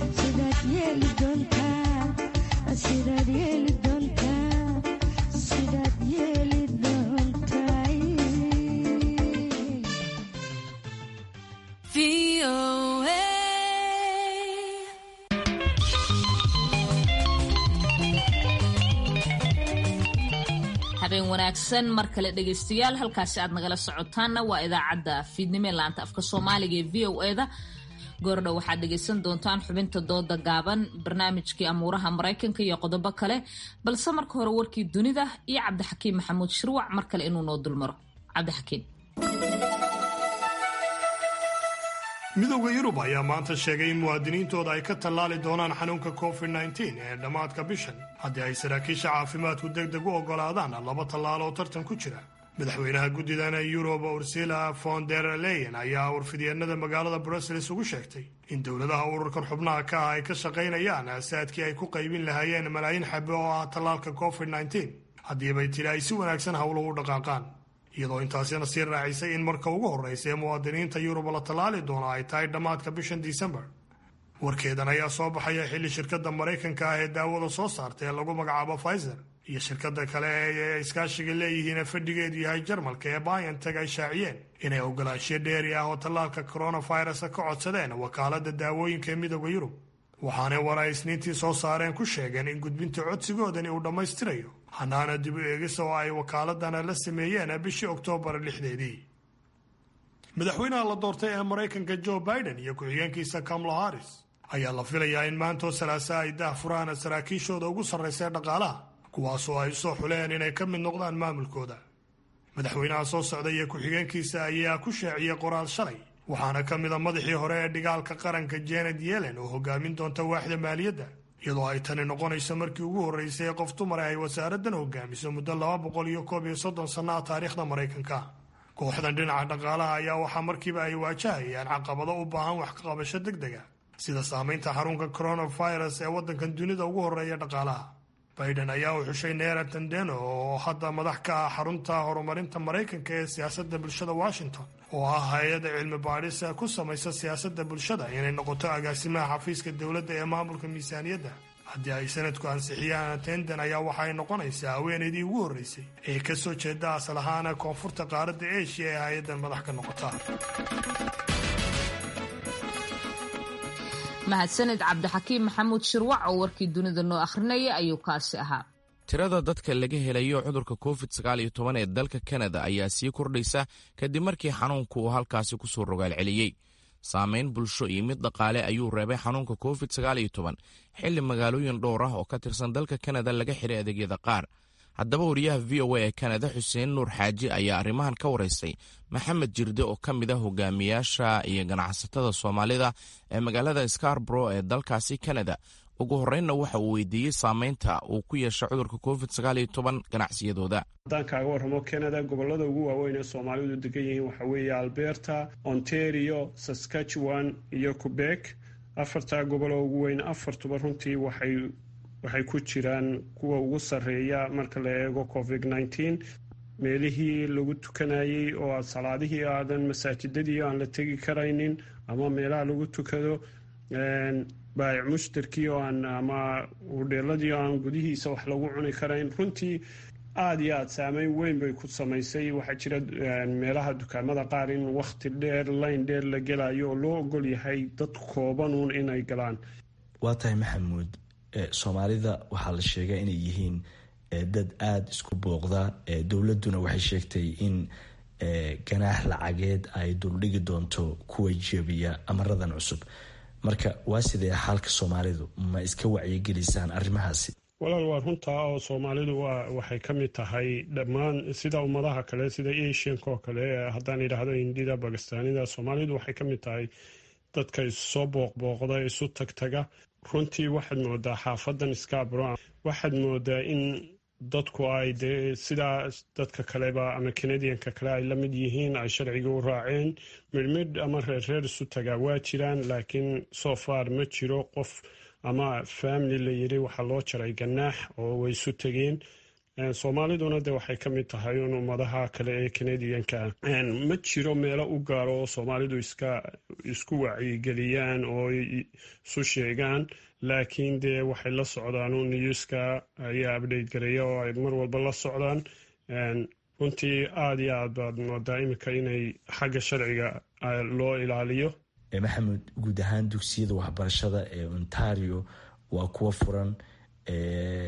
Sidaad yeeli doontaa habeen wanaagsan mar kale dhegaystayaal halkaasi aad nagala socotaanna waa idaacadda fiidnimo ee laanta afka soomaaliga ee v o eda goordhow waxaad dhegaysan doontaan xubinta dooda gaaban barnaamijkii amuuraha maraykanka iyo qodobo kale balse marka hore warkii dunida iyo cabdixakiim maxamuud shirwac mar kale inuu noo dulmaro cabdixakiim midowda yurub ayaa maanta sheegay in muwaadiniintooda ay ka tallaali doonaan xanuunka covid nteen ee dhammaadka bishan haddii ay saraakiisha caafimaadku deg deg u oggolaadaan laba tallaal oo tartan ku jira madaxweynaha guddidana yurub ursila von der leyen ayaa warfidyeenada magaalada brussels ugu sheegtay in dowladaha ururkan xubnaha ka ah ay ka shaqaynayaan saadkii ay ku qaybin lahaayeen malaayiin xabe oo ah tallaalka covid nteen haddiibay tiri ay si wanaagsan howluhu u dhaqaaqaan iyadoo intaasina sii raacisay in marka ugu horreysa ee muwaadiniinta yurub la tallaali doono ay tahay dhammaadka bishan disembar warkeedan ayaa soo baxaya xilli shirkadda maraykanka ah ee daawada soo saarta ee lagu magacaabo pfizer iyo shirkadda kale ee iskaashiga leeyihiin ee fadhigeedu yahay jarmalka ee bionteg ay shaaciyeen inay ogolaanshiyo dheeri ah oo tallaalka coronavirus ka codsadeen wakaaladda daawooyinka ee midooda yurub waxaanay war ay isniintii soo saareen ku sheegeen in gudbinta codsigoodani uu dhammaystirayo hanaana dib u eegis oo ay wakaaladana la sameeyeen bishii oktoobar lixdeedii madaxweynaha la doortay ee maraykanka joe biden iyo ku-xigeenkiisa kamala harris ayaa la filayaa in maantoo salaasa ay dah furaan saraakiishooda ugu sarraysa dhaqaalaha kuwaasoo ay soo xuleen inay ka mid noqdaan maamulkooda madaxweynaha soo socda iyo ku-xigeenkiisa ayaa ku shaaciyey qoraal shalay waxaana ka mid a madaxii hore ee dhigaalka qaranka janet yellen oo hogaamin doonta waaxda maaliyadda iyadoo ay tani noqonayso markii ugu horreysay ee qof dumar ay wasaaraddan hogaamiso muddo laba boqol iyo koob iyo soddon sanna ah taariikhda maraykanka kooxdan dhinaca dhaqaalaha ayaa waxaa markiiba ay waajahayaan caqabado u baahan wax ka qabasho deg dega sida saamaynta xarunka coronavirus ee waddankan dunida ugu horreeya dhaqaalaha biden ayaa u xushay neera tandeno oo hadda madax ka ah xarunta horumarinta maraykanka ee siyaasadda bulshada washington oo ah hay-adda cilmi baadhis ku samaysa siyaasadda bulshada inay noqoto agaasimaha xafiiska dowladda ee maamulka miisaaniyadda haddii ay sanadku ansixiyaan tenden ayaa waxa ay noqonaysaa haweenaydii ugu horreysay ee ka soo jeeda asal ahaana koonfurta qaaradda eshiya ee hay-addan madax ka noqota mahadsaned cabdixakiim maxamuud shirwac oo warkii dunida noo akhrinaya ayuu kaasi ahaa tirada dadka laga helayo cudurka covid sagaal iyo toban ee dalka kanada ayaa sii kordhaysa kadib markii xanuunku uu halkaasi ku soo rogaal celiyey saamayn bulsho iyo mid dhaqaale ayuu reebay xanuunka covid sagaal iyo toban xilli magaalooyin dhowr ah oo ka tirsan dalka kanada laga xiray adeegyada qaar haddaba wariyaha v o a ee kanada xuseen nuur xaaji ayaa arrimahan ka waraystay maxamed jirde oo ka mid ah hogaamiyaasha iyo ganacsatada soomaalida ee magaalada scarbro ee dalkaasi kanada ugu horreynna waxa uu weydiiyey saameynta uu ku yeesha cudurka covid sagaal iyo toban ganacsiyadooda haddaan kaaga warramo canada gobollada ugu waaweyn ee soomaalidu degan yihiin waxaa weeye alberta ontario saskatchewan iyo quebec afartaa goboloo ugu weyn afartuba runtii waxay waxay ku jiraan kuwa ugu sarreeya marka la eego covid nneteen meelihii lagu tukanayey oo salaadihii aadan masaajidadii aan la tegi karaynin ama meelaha lagu tukado baayic mushtarkii oo aan ama hudheeladii oo aan gudihiisa wax lagu cuni karayn runtii aada iyo aada saameyn weyn bay ku samaysay waxaa jira meelaha dukaamada qaar in wakhti dheer layn dheer la gelayo oo loo ogol yahay dad koobanuun inay galaan waa tahay maxamuud soomaalida waxaa la sheegaa inay yihiin dad aada isku booqda dowladduna waxay sheegtay in ganaax lacageed ay duldhigi doonto kuwa jebiya amaradan cusub marka waa sidee xaalka soomaalidu ma iska wacyigelisaan arrimahaasi walaal waa runtaa oo soomaalidu waa waxay ka mid tahay dhammaan sida ummadaha kale sida asianka oo kale haddaan idhaahdo hindida bakistaanida soomaalidu waxay ka mid tahay dadka isusoo booqbooqda isu tagtaga runtii waxaad moodaa xaafadan scarbro waxaad moodaa in dadku ay dee sidaa dadka kaleba ama canadianka kale ay la mid yihiin ay sharciga u raaceen midhmidh ama reerreer isu tagaa waa jiraan laakiin so far ma jiro qof ama family la yiri waxaa loo jaray ganaax oo way isu tegeen soomaaliduna de waxay ka mid tahay un ummadaha kale ee canadianka ma jiro meelo u gaaro oo soomaalidu iska isku wacyigeliyaan oo isu sheegaan laakiin dee waxay la socdaan un newska ayaa update gareeya oo ay mar walba la socdaan runtii aada iyo aad baad moodaa iminka inay xagga sharciga loo ilaaliyo maxamed guud ahaan dugsiyada waxbarashada ee ontario waa kuwa furan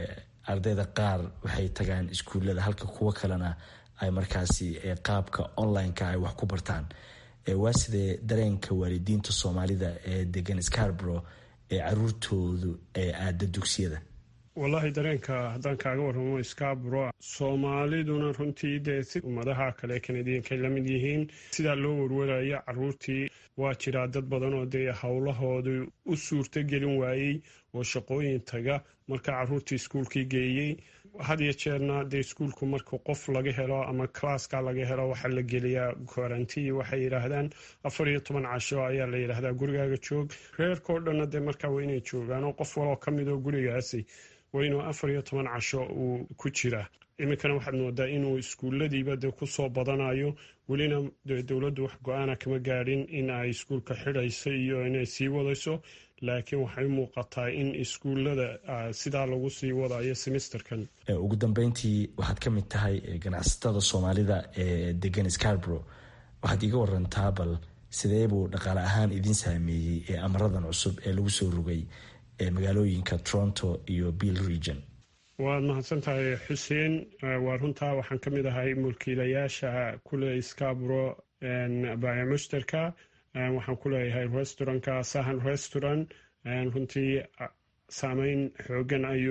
ardayda qaar waxay tagaan iskuullada halka kuwo kalena ay markaasi qaabka online-ka ay wax ku bartaan waa sidee dareenka waalidiinta soomaalida ee degan scarborough ee caruurtoodu ee aada dugsiyada wallaahi dareenka haddaan kaaga warramo scarborough soomaaliduna runtii dee si ummadaha kale kanadiyankay la mid yihiin sidaa loo warwaraya caruurtii waa jiraa dad badan oo dee howlahoodu u suurto gelin waayey oo shaqooyin taga marka caruurtii iskuulkii geeyey had iyo jeerna dee iskuulku marka qof laga helo ama classka laga helo waxaa la geliyaa quarantii waxay yidhaahdaan afar iyo toban casho ayaa la yidhaahdaa gurigaaga joog reerkao dhanna dee markaa waa inay joogaan oo qof waloo ka mid oo gurigaasi waa inuu afar iyo toban casho uu ku jiraa iminkana waxaad moodaa inuu iskuulladiiba dee kusoo badanayo welina dee dowladdu wax go-aana kama gaadhin in ay iskuulka xidhayso iyo inay sii wadayso laakiin waxay u muuqataa in iskuullada sidaa lagu sii wadayo semesterkan ugu dambeyntii waxaad ka mid tahay ganacsatada soomaalida ee degan scarborough waxaad iiga warantaa bal sidee buu dhaqaale ahaan idin saameeyey ee amaradan cusub ee lagu soo rogay ee magaalooyinka toronto iyo bill region waad mahadsan tahay xuseen waa runtaa waxaan ka mid ahay mulkiilayaasha kule scarborough baya mushtarka waxaan ku leeyahay restaurantka sahan restaurant runtii saameyn xoogan ayuu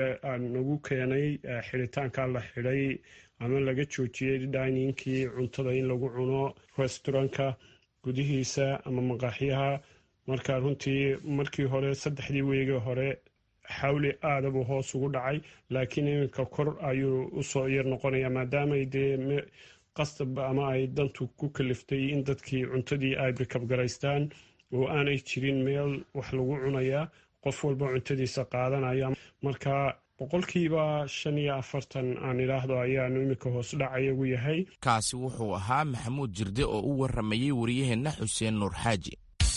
nagu keenay xiritaanka la xidhay ama laga joojiyey diningkii cuntada in lagu cuno restaurantka gudihiisa ama maqaaxyaha marka runtii markii hore saddexdii weegi hore xawli aadabuu hoos ugu dhacay laakiin iminka kor ayuu usoo yar noqonaya maadaamay dee qasab ama ay dantu ku kaliftay in dadkii cuntadii ay bikabgaraystaan oo aanay jirin meel wax lagu cunayaa qof walba cuntadiisa qaadanaya marka boqolkiiba shan iyo afartan aan idhaahdo ayaanu iminka hoos dhacayagu yahay kaasi wuxuu ahaa maxamuud jirde oo u waramayey wariyaheenna xuseen nuur xaaji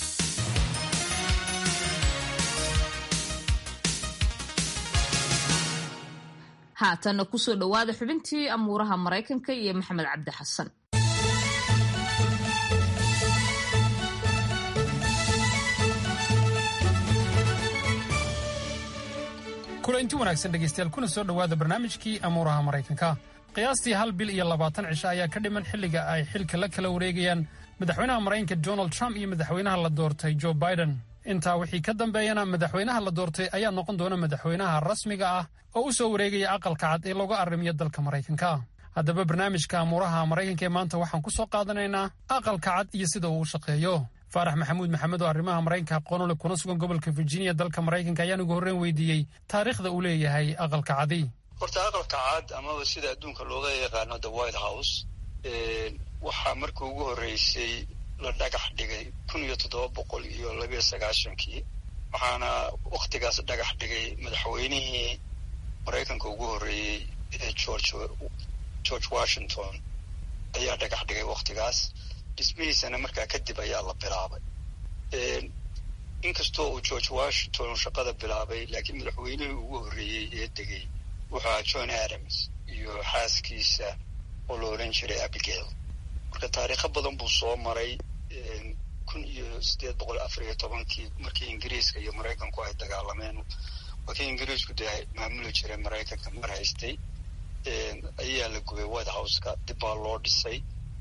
haatanna kusoo dhowaada xubintii amuuraha maraykanka iyo maxamed cabdi xasan kulanti wanaagsan dhegaystayaal kuna soo dhowaada barnaamijkii amuuraha maraykanka qiyaastii hal bil iyo labaatan cisho ayaa ka dhiman xilliga ay xilka la kala wareegayaan madaxweynaha maraykanka donald trump iyo madaxweynaha la doortay joe biden intaa wixii ka dambeeyana madaxweynaha la doortay ayaa noqon doona madaxweynaha rasmiga ah oo u soo wareegaya aqalka cad ee looga arrimiyo dalka maraykanka haddaba barnaamijka amuuraha maraykanka ee maanta waxaan ku soo qaadanaynaa aqalka cad iyo sida uu u shaqeeyo faarax maxamuud maxamed oo arrimaha maraykanka aqoonole kuna sugan gobolka virginia dalka maraykanka ayaan ugu horreyn weydiiyey taariikhda uu leeyahay aqalka cadi horta aqalka cad amaba sida adduunka looga yaqaano the white house waxaa markii ugu horreysay la dhagax dhigay kun iyo toddoba boqol iyo labiyo sagaashankii waxaana wakhtigaas dhagax dhigay madaxweynihii maraykanka ugu horreeyey ee george george washington ayaa dhagax dhigay wakhtigaas dhismihiisana markaa kadib ayaa la bilaabay inkastoo uu george washington shaqada bilaabay laakiin madaxweynihii ugu horreeyey ee degay wuxuu ahaa john adams iyo xaaskiisa oo la odhan jiray abigail marka taariikho badan buu soo maray kun iyo siddeed boqol afar iyo tobankii markii ingiriiska iyo maraykanku ay dagaalameen waa kii ingiriisku dee maamuli jiray maraykanka mar haystay ayaa la gubay white houseka dib baa loo dhisay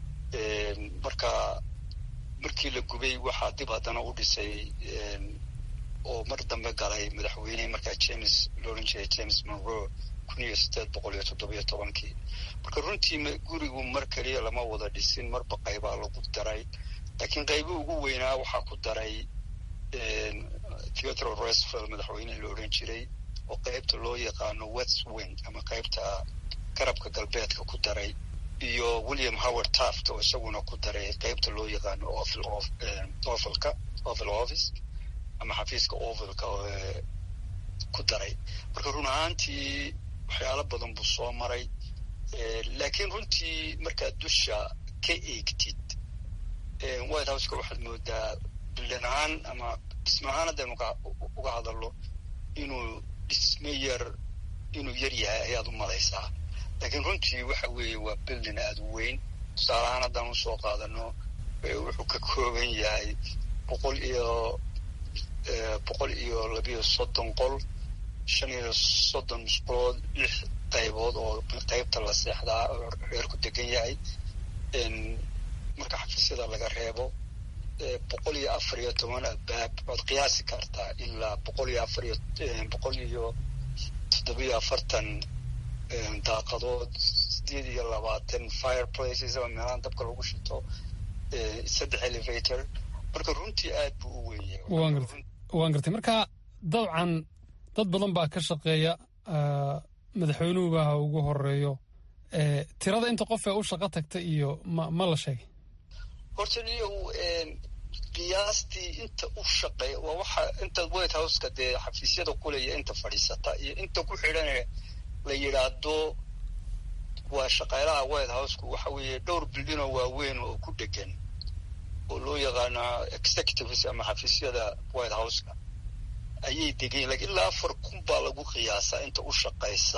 marka markii la gubay waxaa dib haddana u dhisay oo mar dambe galay madaxweynihii markaa james la odhan jiray james monroe kun iyo siddeed boqol iyo toddobiyo tobankii marka runtii gurigu mar keliya lama wada dhisin marba qaybaa lagu daray laakiin qaybi ugu weynaa waxaa ku daray theodore roosevelt madaxweynihii la odhan jiray oo qaybta loo yaqaano west wing ama qaybta garabka galbeedka ku daray iyo william howard taft oo isaguna ku daray qaybta loo yaqaano ovalka oval office ama xafiiska ovalka ku daray marka run ahaantii waxyaalo badan buu soo maray laakiin runtii markaad dusha ka eegtid white houseka waxaad moodaa bildan ahaan ama dhisme ahaan haddaynu uga hadalno inuu dhisme yar inuu yar yahay ayaad u malaysaa laakiin runtii waxa weeye waa bildin aada u weyn tusaale ahaan haddaan usoo qaadano wuxuu ka kooban yahay boqol iyo boqol iyo labiyo soddon qol shan iyo soddon musqulood lix qaybood oo qaybta la seexdaa oo reerku degan yahay marka xafiisyada laga reebo boqol iyo afar iyo toban albaab waad qiyaasi kartaa ilaa boqol iyo afar iyo boqol iyo toddobiyo afartan daaqadood sideed iyo labaatan fireplaces oo meelahan dabka lagu shito saddex elevator marka runtii aad buu u weeye waan gartay waan gartay marka dabcan dad badan baa ka shaqeeya madaxweynuhu baa ha ugu horeeyo tirada inta qof ee u shaqo tagta iyo ma ma la sheegay horta niyow qiyaastii inta u shaqeeya waa waxa inta white houseka dee xafiisyada kuleya inta fadhiisata iyo inta ku xidhan la yidhaahdo waa shaqaalaha white houseku waxa weeye dhowr bildinoo waaweyn oo ku dhegan oo loo yaqaano executives ama xafiisyada white houseka ayay degayen lakin ilaa afar kun baa lagu qiyaasaa inta u shaqaysa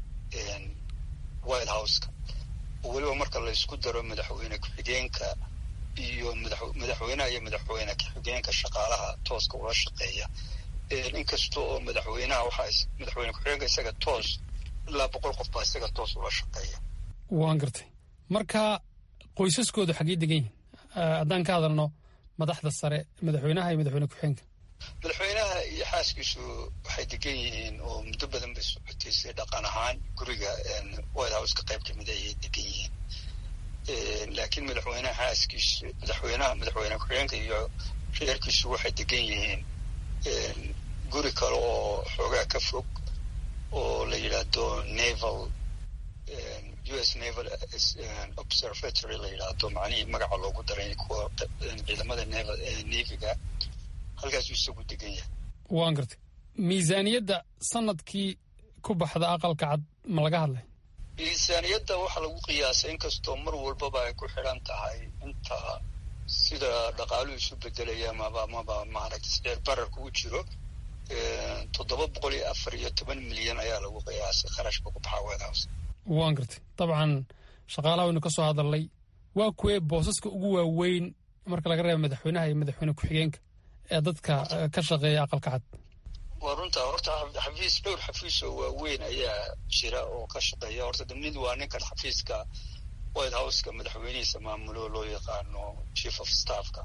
white houseka oo weliba marka laysku daro madaxweyne ku-xigeenka iyo madaxweynaha iyo madaxweyne ku-xigeenka shaqaalaha tooska ula shaqeeya inkasta oo madaxweynaha waxaa madaxweyne ku-xigeenka isaga toos ilaa boqol qof baa isaga toos ula shaqeeya waan gartay marka qoysaskoodu xaggey degan yihin haddaan ka hadalno madaxda sare madaxweynaha iyo madaxweyne ku-xigeenka madaxweynaha iyo xaaskiisu waxay degan yihiin oo muddo badan bay socotay si dhaqan ahaan guriga white houseka qayb kamid ayay degan yihiin laakiin madaxweynaha xaaskiisu madaxweynaha madaxweyne ku-xigeenka iyo reerkiisu waxay degan yihiin guri kale oo xoogaa ka fog oo la yidhaahdo naval u s naval observatory la yidhaahdo macnihii magaca loogu daray kuwa ciidamada naval naviga halkaasuu isagu degan yahay waan gartay miisaaniyadda sanadkii ku baxda aqalka cad ma laga hadlay miisaaniyadda waxaa lagu qiyaasay inkastoo mar walbaba ay ku xidhan tahay inta sida dhaqaaluhu isu bedelaya maba maba maaragtay sicir bararka u jiro toddoba boqol iyo afar iyo toban milyan ayaa lagu qiyaasay kharashka ku baxa white house waan gartay dabcan shaqaalaha waynu ka soo hadalnay waa kuwee boosaska ugu waaweyn marka laga reeba madaxweynaha iyo madaxweyne ku-xigeenka ee dadka ka shaqeeya aqalka cad waa runta horta xafiis dhowr xafiis oo waaweyn ayaa jira oo ka shaqeeya horta mid waa ninkan xafiiska white houseka madaxweynihiisa maamulo loo yaqaano chief of staffka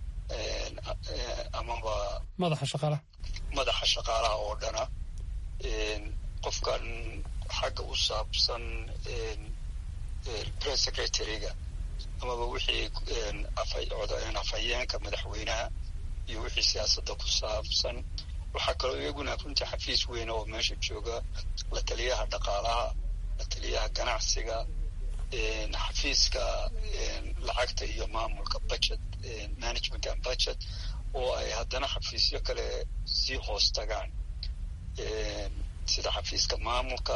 amaba madaxa shaqaalaha madaxa shaqaalaha oo dhana qofkan xagga u saabsan press secretaryga amaba wixii afhayeenka madaxweynaha iyo wixii siyaasadda ku saabsan waxaa kaloo iyaguna runtii xafiis weyn oo meesha jooga la taliyaha dhaqaalaha la taliyaha ganacsiga xafiiska lacagta iyo maamulka budget management and budget oo ay haddana xafiisyo kale sii hoos tagaan sida xafiiska maamulka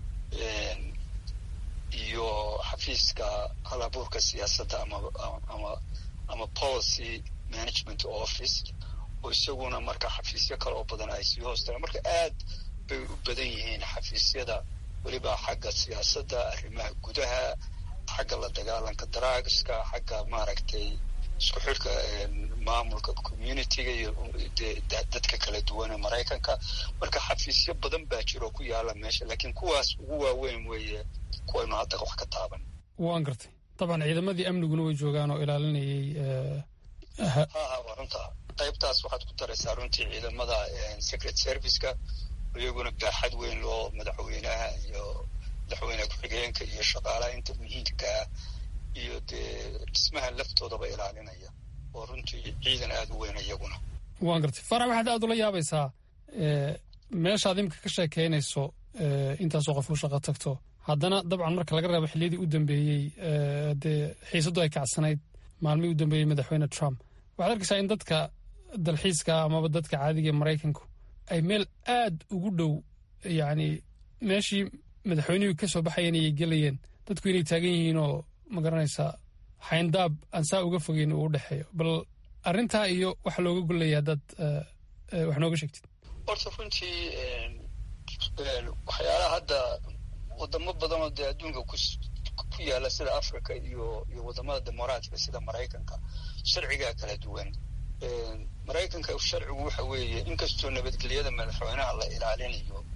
iyo xafiiska halabuurka siyaasadda ama ama ama policy management office oo isaguna marka xafiisyo kale oo badan ay sii hoos tagaan marka aad bay u badan yihiin xafiisyada weliba xagga siyaasadda arrimaha gudaha xagga la dagaalanka drugska xagga maaragtay isku xidhka maamulka communityga iyo dadka kala duwan ee maraykanka marka xafiisyo badan baa jiro ku yaala meesha laakiin kuwaas ugu waaweyn weeye kuwaynu hadda wax ka taaban waan gartay dabcan ciidamadii amniguna way joogaan oo ilaalinayay ha ha waa runta qaybtaas waxaad ku daraysaa runtii ciidamada secret serviceka iyaguna baaxad weyn loo madaxweynaha iyo madaxweyne ku-xigeenka iyo shaqaalaha inta muhiimkaa iyo dee dhismaha laftoodaba ilaalinaya oo runtii ciidan aada u weyn iyaguna waan gartay farax waxaad aada ula yaabaysaa meeshaad imika ka sheekeynayso intaasoo qof u shaqo tagto haddana dabcan marka laga reebo xilliyadii u dambeeyey dee xiisaddu ay kacsanayd maalmihii u dambeeyey madaxweyne trump waxaad arkaysaa in dadka dalxiiska amaba dadka caadiga ee maraykanku ay meel aad ugu dhow yacni meeshii madaxweynihii ka soo baxayan ayay gelayeen dadku inay taagan yihiin oo ma garanaysaa xayndaab aan saa uga fogeyn uu u dhexeeyo bal arrintaa iyo waxa looga gollaya haddaad wax nooga sheegtid horta runtii waxyaalaha hadda wadamo badanoo dee adduunka ku yaala sida africa iyo iyo wadamada dimuqraatiga sida maraykanka sharcigaa kala duwan maraykanka sharcigu waxa weeye inkastoo nabadgelyada madaxweynaha la ilaalinayo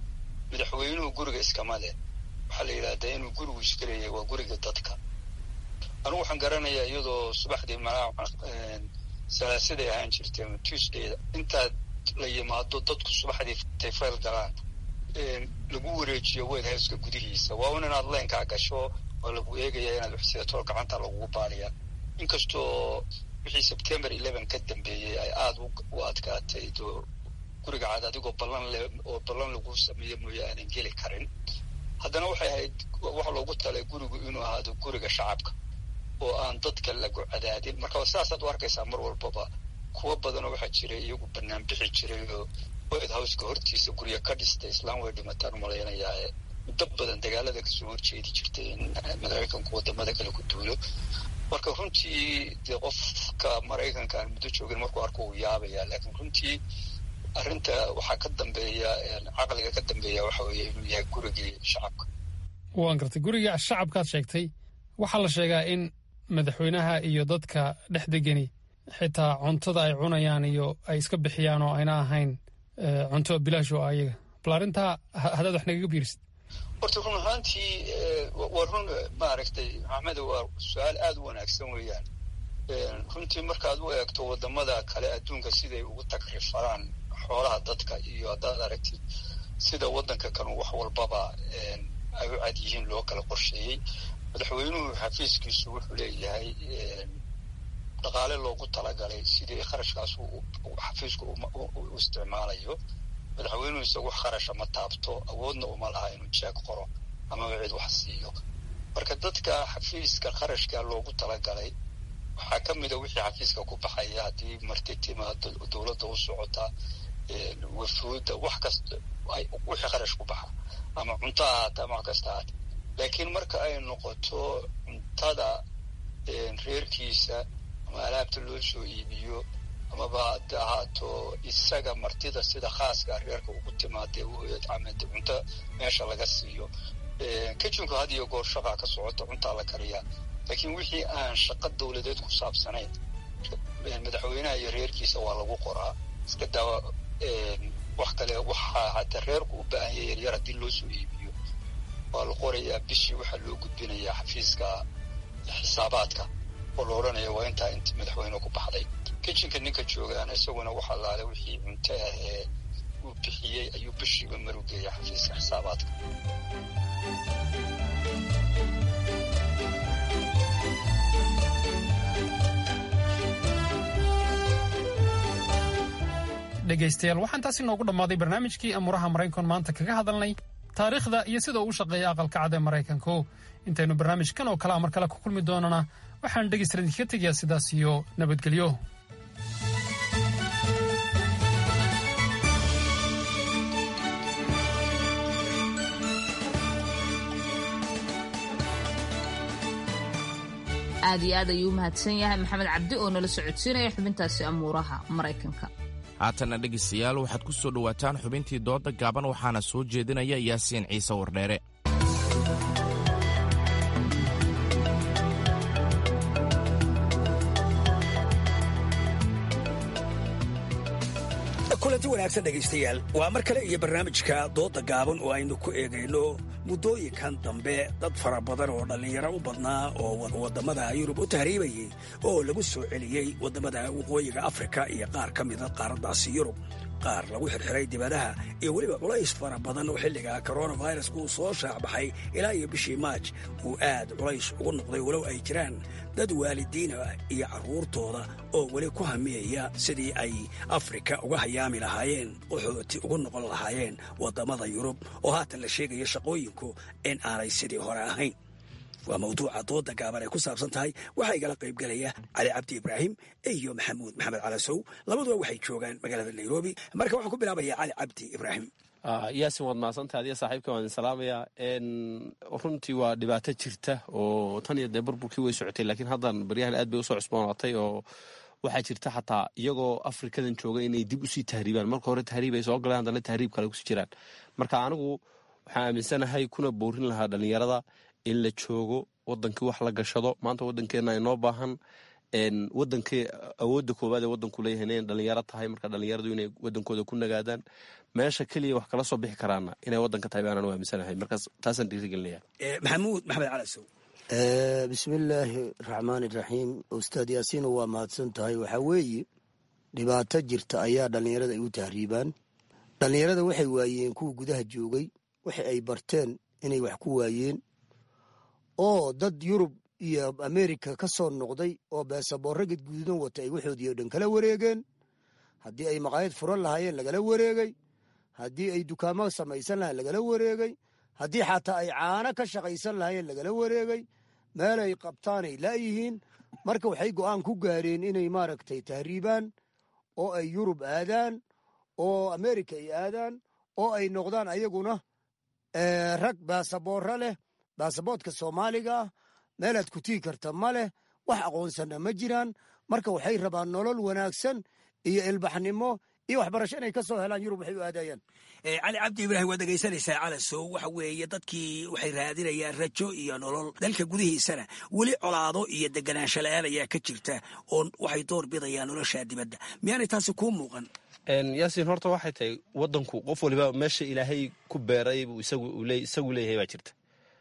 madaxweynuhu guriga iskama leh waxaa la yidhahdaa inuu gurigu iska leeyahay waa guriga dadka anigu waxaan garanayaa iyadoo subaxdii malaa salaasiday ahaan jirtay ama tuesdayda intaad la yimaado dadku subaxdii intay fayl galaan lagu wareejiyo white houseka gudihiisa waa un inaad leenkaa gasho oo lagu eegaya inaad waxsidato gacanta lagugu baariya inkastoo wixii september eleven ka dambeeyey ay aada u adkaatay oo guriga cad adigoo ballan le oo ballan lagu sameeyo mooye aanan geli karin haddana waxay ahayd waxa loogu talay gurigu inuu ahaado guriga shacabka oo aan dadka lagu cadaadin marka sidaasaad u arkaysaa mar walbaba kuwo badanoo waxaa jiray iyagu banaan bixi jiray oo white houseka hortiisa gurya ka dhistay islaan way dhimataan umalaynayaa muddo badan dagaalada kasoo horjeedi jirtay in maraykanku wadamada kale ku duulo marka runtii dee qofka maraykanka aan muddo joogin markuu arko uu yaabaya laakiin runtii arrinta waxaa ka dambeeya caqliga ka dambeeya waxa weeye inuu yahay gurigii shacabka waan gartay guriga shacabkaad sheegtay waxaa la sheegaa in madaxweynaha iyo dadka dhex degani xitaa cuntada ay cunayaan iyo ay iska bixiyaan oo ayna ahayn cunto bilaash oo ayaga bal arrintaa haddaad wax nagaga biirisid horta run ahaantii waa run maaragtay maxamed waa su-aal aada u wanaagsan weeyaan runtii markaad u eegto wadamada kale adduunka siday ugu takrifaraan xoolaha dadka iyo haddaad aragtid sida waddanka kanu wax walbaba ay u cad yihiin loo kala qorsheeyey madaxweynuhu xafiiskiisu wuxuu leeyahay dhaqaale loogu talagalay sidii kharashkaas xafiisku u isticmaalayo madaxweynuhu isagu wax kharasha ma taabto awoodna uma laha inuu jeeg qoro amaba cid wax siiyo marka dadka xafiiska kharashka loogu talagalay waxaa ka mida wixii xafiiska ku baxaya haddii marti timaado dowladda u socota wafuudda wax kasta wixii kharash ku baxa ama cunto ahaata ama wax kasta ahaata laakiin marka ay noqoto cuntada reerkiisa ama alaabta loo soo iibiyo amaba haddi ahaato isaga martida sida khaaska reerka ugu timaadee uamd cunto meesha laga siiyo kitchinku had iyo goor shaqaa ka socota cuntaa la kariyaa laakiin wixii aan shaqo dowladeed ku saabsanayn madaxweynaha iyo reerkiisa waa lagu qoraa iska daawa wax kale waxaa hataa reerku u baahanya yaryar haddii loo soo iibiyo waa la qorayaa bishii waxaa loo gudbinayaa xafiiska xisaabaadka oo la odhanaya waa intaa inti madaxweyne ku baxday kitchenka ninka joogaana isaguna waxa laale wixii cunto ah ee uu bixiyey ayuu bishiiba marugeeya xafiiska xisaabaadka dhegaystayaal waxaan taasi noogu dhammaaday barnaamijkii amuuraha maraykan maanta kaga hadalnay taariikhda iyo sida uu shaqeeya aqalka cad ee maraykanku intaynu barnaamijkan oo kale mar kale ku kulmi doonana waxaan dhegaystayaal idinkaga tegayaa sidaas iyo nabadgelyo aad iyo aad ayuu u mahadsan yahay maxamed cabdi oo nala socodsiinaya xubintaasi amuuraha maraykanka haatanna dhegaystayaal waxaad ku soo dhowaataan xubintii dooda gaaban waxaana soo jeedinaya yaasiin ciise wardheere kulanti wanaagsan dhegaystayaal waa mar kale iyo barnaamijka dooda gaaban oo aynu ku eegayno muddooyinkan dambe dad fara badan oo dhallinyaro u badnaa oo waddamada yurub u tahriibayey oo lagu soo celiyey waddamada waqooyiga afrika iyo qaar ka mida qaaraddaasi yurub qaar lagu xirxiray dibadaha iyo weliba culays fara badan oo xilliga koronavirus uu soo shaacbaxay ilaa iyo bishii maaj uu aad culays ugu noqday walow ay jiraan dad waalidiin ah iyo carruurtooda oo weli ku hamiyaya sidii ay afrika uga hayaami lahaayeen qaxooti ugu noqon lahaayeen waddamada yurub oo haatan la sheegaya shaqooyinku in aanay sidii hore ahayn waa mawduuca dooda gaaban ay ku saabsan tahay waxaa igala qaybgelaya cali cabdi ibraahim iyo maxamuud maxamed calasow labaduba waxay joogaan magaalada nairobi marka waxaan ku bilaabaya cali cabdi ibraahim yaasin waad mahadsantaha adiga saaxiibka waan idin salaamayaa runtii waa dhibaato jirta oo tan iyo dee burburkii way socotay laakiin haddan baryahan aad bay usoo cusboonaatay oo waxaa jirta xataa iyagoo afrikadan jooga inay dib usii tahriibaan marka hore tahriib ay soo galeen haddana tahriib kale kusii jiraan marka anigu waxaan aaminsanahay kuna boorin lahaa dhallinyarada in la joogo wadankii wax la gashado maanta wadankeena inoo baahan wadankii awoodda koowaad ee wadanku leeyahay inay dhalinyaro tahay marka dhalinyaradu inay wadankooda ku nagaadaan meesha keliya wax kala soo bixi karaana inay waddanka tahay baanaan u aaminsanahay markaas taasaan dhiirigelinaya maxamuud maxamed cali sow bismillaahi raxmaan iraxiim ustaad yaasiino waa mahadsan tahay waxaa weeye dhibaato jirta ayaa dhallinyarada ay u tahriibaan dhallinyarada waxay waayeen kuwa gudaha joogay waxa ay barteen inay wax ku waayeen oo dad yurub iyo amerika ka soo noqday oo beesaboorro gadguudan wata ay waxoodii o dhan kala wareegeen haddii ay maqaayad furan lahaayeen lagala wareegay haddii ay dukaamo samaysan lahayen lagala wareegay haddii xataa ay caano ka shaqaysan lahaayeen lagala wareegay meel ay qabtaanay laayihiin marka waxay go'aan ku gaareen inay maaragtay tahriibaan oo ay yurub aadaan oo amerika ay aadaan oo ay noqdaan ayaguna rag baasaboorro leh baasaboodka soomaaliga ah meelaad ku tigi karta ma leh wax aqoonsanna ma jiraan marka waxay rabaan nolol wanaagsan iyo ilbaxnimo iyo waxbarasho inay ka soo helaan yurub waxay u aadayaan cali cabdi ibraahim waad dhegaysanaysaa calasow waxa weeye dadkii waxay raadinayaan rajo iyo nolol dalka gudihiisana weli colaado iyo deganaansho la-aan ayaa ka jirta oo waxay door bidayaan nolosha dibadda miyaanay taasi kuu muuqan yaasiin horta waxay tahay wadanku qof waliba meesha ilaahay ku beeray buu isagu leeyahay baa jirta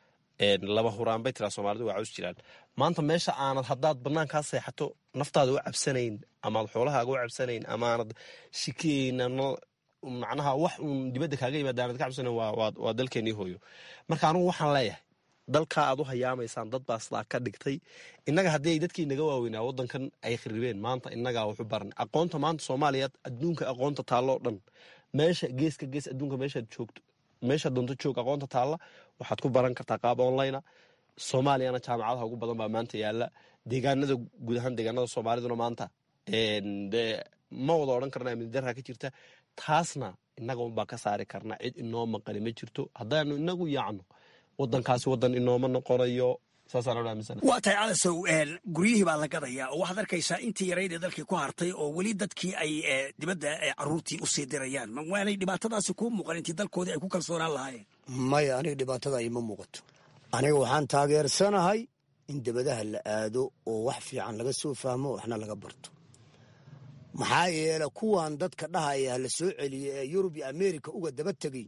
laba huraan bay tiraa soomaalidu waa caws jiraan maanta meesha aanad haddaad banaankaa seexato naftaada u cabsanayn amaad xoolahaaga u cabsanayn amaanad shikiyeyna macnaha wax uun dibadda kaaga yimaada aanad ka cabsanayn waa dalkeenii hooyo marka anugu waxaan leeyahay dalkaa aad u hayaamaysaan dad baa sidaa ka dhigtay innaga haddii ay dadkii naga waaweynaa waddankan ay kharibeen maanta innagaa waxu baran aqoonta maanta soomaaliya adduunka aqoonta taalloo dhan meesha geeska gees adduunka meeshaad joogto meesha doonto joog aqoonta taalla waxaad ku baran kartaa qaab onlinea soomaaliyana jaamacadaha ugu badan baa maanta yaala deegaanada guud ahaan deegaanada soomaaliduna maanta de ma wada odhan karna amnidarra ka jirta taasna innaga unbaa ka saari karna cid inoo maqani ma jirto haddaanu inagu yaacno wadankaasi wadan inooma noqonayo waa tahay calasow guryihii baa la gadayaa oo waxaad arkaysaa intii yarayd ee dalkii ku hartay oo weli dadkii ay dibadda caruurtii usii dirayaan waanay dhibaatadaasi kuu muuqan intii dalkoodii ay ku kalsoonaan lahaayeen maya aniga dhibaatada ima muuqato aniga waxaan taageersanahay in dibadaha la aado oo wax fiican laga soo fahmo waxna laga barto maxaa yeele kuwan dadka dhahaya la soo celiya ee yurub iyo amerika uga daba tegay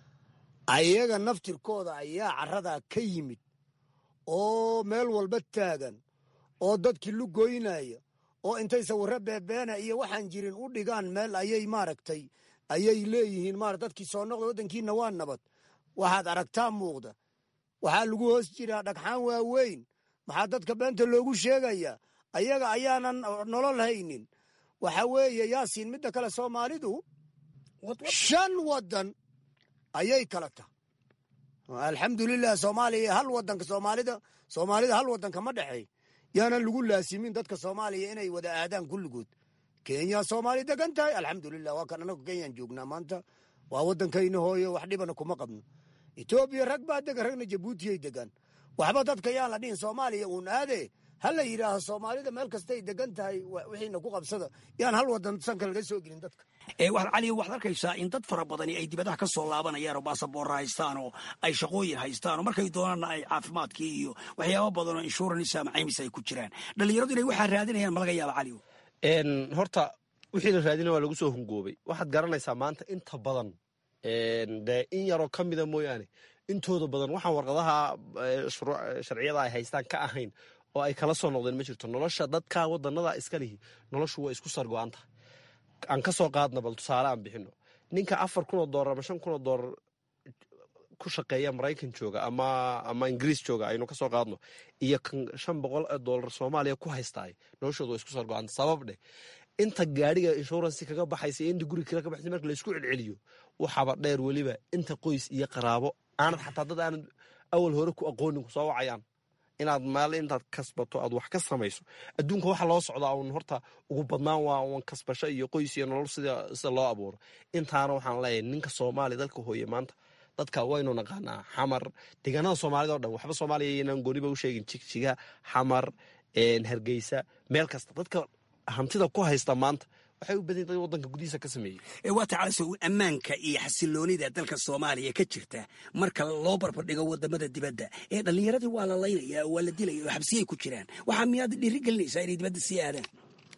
ayaga naftirkooda ayaa caradaa ka yimid oo meel walba taagan oo dadkii lugoynaya oo intay sawirro beebeena iyo waxaan jirin u dhigaan meel ayay maaragtay ayay leeyihiin mara dadkii soo noqda waddankiina waa nabad waxaad aragtaa muuqda waxaa lagu hoos jiraa dhagxaan waaweyn maxaa dadka beenta loogu sheegayaa ayaga ayaanan nolol haynin waxa weeye yaasiin midda kale soomaalidu shan waddan ayay kala tahay alxamdulilah soomaaliya hal wadanka soomaalida soomaalida hal wadanka ma dhexeey yaanan lagu laasimin dadka soomaaliya inay wada aadaan kulligood kenya soomaali degan tahay alxamdulilah waa kan anagu kenyaan joognaa maanta waa wadankayna hooyo wax dhibana kuma qabno etoobiya rag baa degan ragna jabuutiyay degan waxba dadka yaan la dhihin soomaaliya uun aade ha la yidhaaho soomaalida meel kastay degan tahay wixiina ku qabsada yaan hal wadan sanka laga soo gelin dadka cali waxaad arkaysaa in dad fara badani ay dibadaha ka soo laabanayaan oo baasaboorra haystaan oo ay shaqooyin haystaan oo markay doonaanna ay caafimaadkii iyo waxyaaba badan oo insurance ama caymis ay ku jiraan dhallinyaradu inay waxaa raadinayaan ma laga yaaba cali horta wixii la raadina waa lagu soo hungoobay waxaad garanaysaa maanta inta badan dee in yaroo ka mida mooyaane intooda badan waxaan warqadaha sharciyada ay haystaan ka ahayn oo ay kala soo noqdeen ma jirto nolosha dadka wadanada iska lihi noloshu waa isku sargo-an tahay aan ka soo qaadna bal tusaale aan bixino ninka afar kun oo doolar ama shan kun oo doolar ku shaqeeya maraykan jooga ama ama ingiriis jooga aynu ka soo qaadno iyo kan shan boqol oo doolar soomaaliya ku haystaay noloshooda waa isku sargo-anta sabab dheh inta gaadhiga inshuransi kaga baxaysa iyo inta guri kale ka baxaysa marka laysku celceliyo waxaaba dheer weliba inta qoys iyo qaraabo aanad xataa dad aanad awal hore ku aqoonin ku soo wacayaan inaad maal intaad kasbato aad wax ka samayso adduunka waxa loo socdaa un horta ugu badnaan waa un kasbasho iyo qoys iyo nolol sida sida loo abuuro intaana waxaan leeyahay ninka soomaaliya dalka hooye maanta dadka waynu naqaanaa xamar deegaanada soomaalida o dhan waxba soomaaliya inaan gooniba u sheegin jigjiga xamar hargeysa meel kasta dadka hantida ku haysta maanta waxay u badan yihin wadanka gudihiisa ka sameeyey waa tacalaso ammaanka iyo xasiloonida dalka soomaaliya ka jirta marka loo barbardhigo wadamada dibadda ee dhallinyaradii waa la laynaya oo waa la dilaya oo xabsiyay ku jiraan waxaa miyaad dhiiri gelinaysaa inay dibadda sii aadaan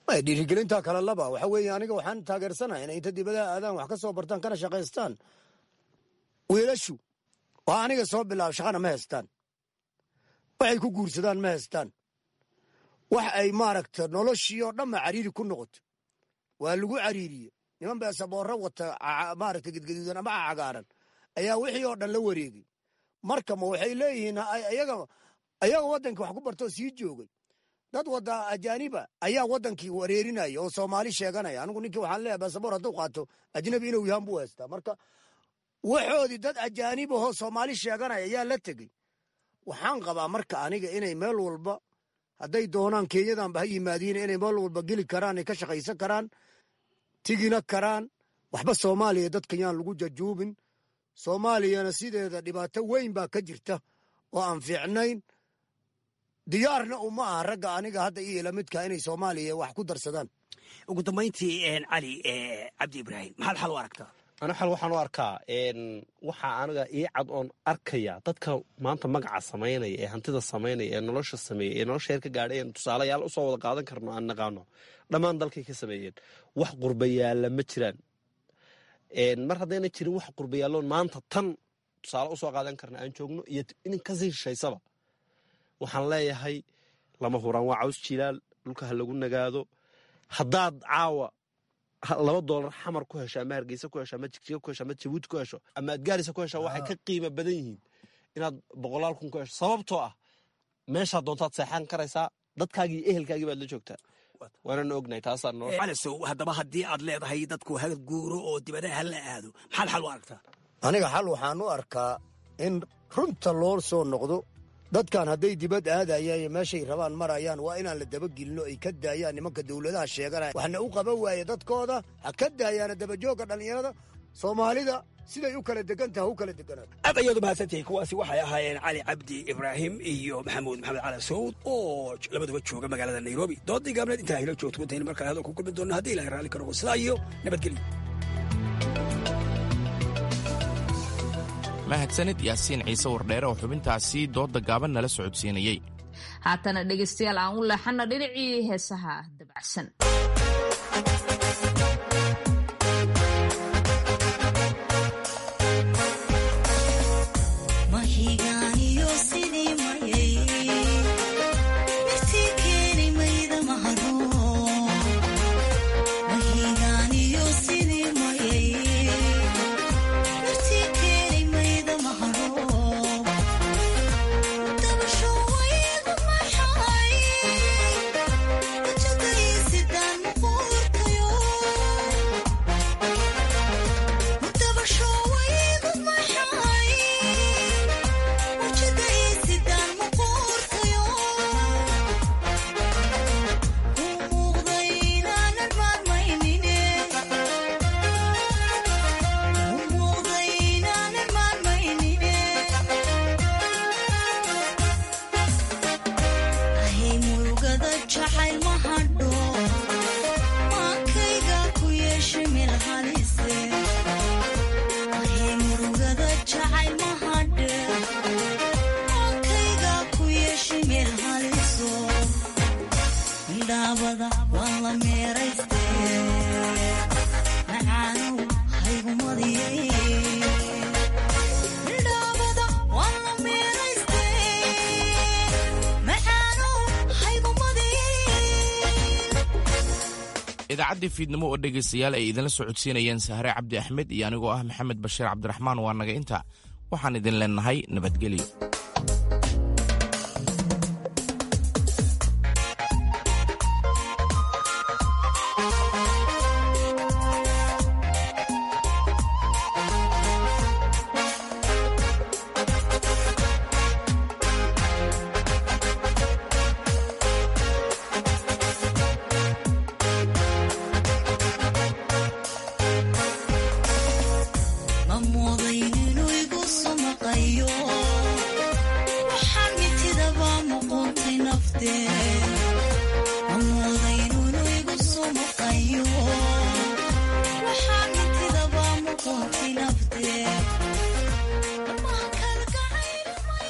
dhiirigelinta kale laba waxa weeye aniga waxaan taageersanahay inay inta dibadaha aadaan wax ka soo bartaan kana shaqaystaan wiilashu oo aniga soo bilaabo shaqana ma haystaan waxay ku guursadaan ma haystaan wax ay maaragta noloshii oo dhanba cariiri ku noqoto waa lagu cariiriye niman beesaboorro wata maaragta gedgaduudan ama cagaaran ayaa wixii oo dhan la wareegay marka ma waxay leeyihiin ayaga ayaga waddankii wax ku bartoo sii joogay dad wada ajaaniba ayaa waddankii wareerinaya oo soomaali sheeganaya anigu ninkii waxaan leeyahay beesaboor hadduu qaato ajnabi inuu yahan buu haystaa marka waxoodii dad ajaanib ahoo soomaali sheeganaya ayaa la tegey waxaan qabaa marka aniga inay meel walba hadday doonaan kenyadanba ha yimaadiin inay meel walba geli karaan ay ka shaqaysan karaan tigina karaan waxba soomaaliya dadka yaan lagu jajuubin soomaaliyana sideeda dhibaato weyn baa ka jirta oo aan fiicnayn diyaarna uma aha ragga aniga hadda iyo lamidka inay soomaaliya wax ku darsadaan ugu dambayntii cali cabdi ibraahim maxaad xal u aragtaa ana xal waxaan u arkaa waxaa aniga ii cad oon arkaya dadka maanta magaca samaynaya ee hantida samaynaya ee nolosha sameeya ee nolosha heer ka gaadhay een tusaalayaal usoo wada qaadan karno aan naqaano dhammaan dalkay ka sameeyeen wax qurbayaalla ma jiraan mar haddayna jirin wax qurbayaalloon maanta tan tusaale usoo qaadan karna aan joogno iyo inin kasii shishaysaba waxaan leeyahay lama huraan waa caws jilaal dhulka ha lagu nagaado haddaad caawa laba doolar xamar ku hesho ama hargeysa ku hesho ama jigjiga ku hesho ama jabuuti ku hesho ama adgaarisa ku hesho waxay ka qiimo badan yihiin inaad boqolaal kun ku hesho sababtoo ah meeshaa doontaad seexan karaysaa dadkaagii iyo ehelkaagii baad la joogtaa waanana ognahay taasaa noo calasow haddaba haddii aad leedahay dadku ha guuro oo dibadaha ha la aado maxaad xal u aragtaa aniga xal waxaan u arkaa in runta loo soo noqdo dadkan hadday dibad aadayaan meeshay rabaan marayaan waa inaan la dabagelinno ay ka daayaan nimanka dowladaha sheeganaya waxna u qaban waaye dadkooda ha ka daayaana dabajoogga dhallinyarada soomaalida siday u kala degantaha u kala deganaato aad ayaad u mahadsantihiin kuwaasi waxay ahaayeen cali cabdi ibraahim iyo maxamuud maxamed cali sawd oo labaduba jooga magaalada nairobi doodii gaabneed intaa hilo joogto intayna markale hadal ku kulmi doonna haddii ilahay raalli ka noqo sidaa iyo nabadgelyo mahadsanid yaasiin ciise wardheere oo xubintaasi doodda gaaban nala socodsiinayey haatana dhegaystayaal aan u leexanno dhinacii heesaha dabacsan idaacaddii fiidnimo oo dhegaystayaal ay idinla socodsiinayeen sahre cabdi axmed iyo anigoo ah maxamed bashiir cabdiraxmaan waa naga inta waxaan idin leenahay nabadgelyo waxaan mitidaba muquuntay nafteen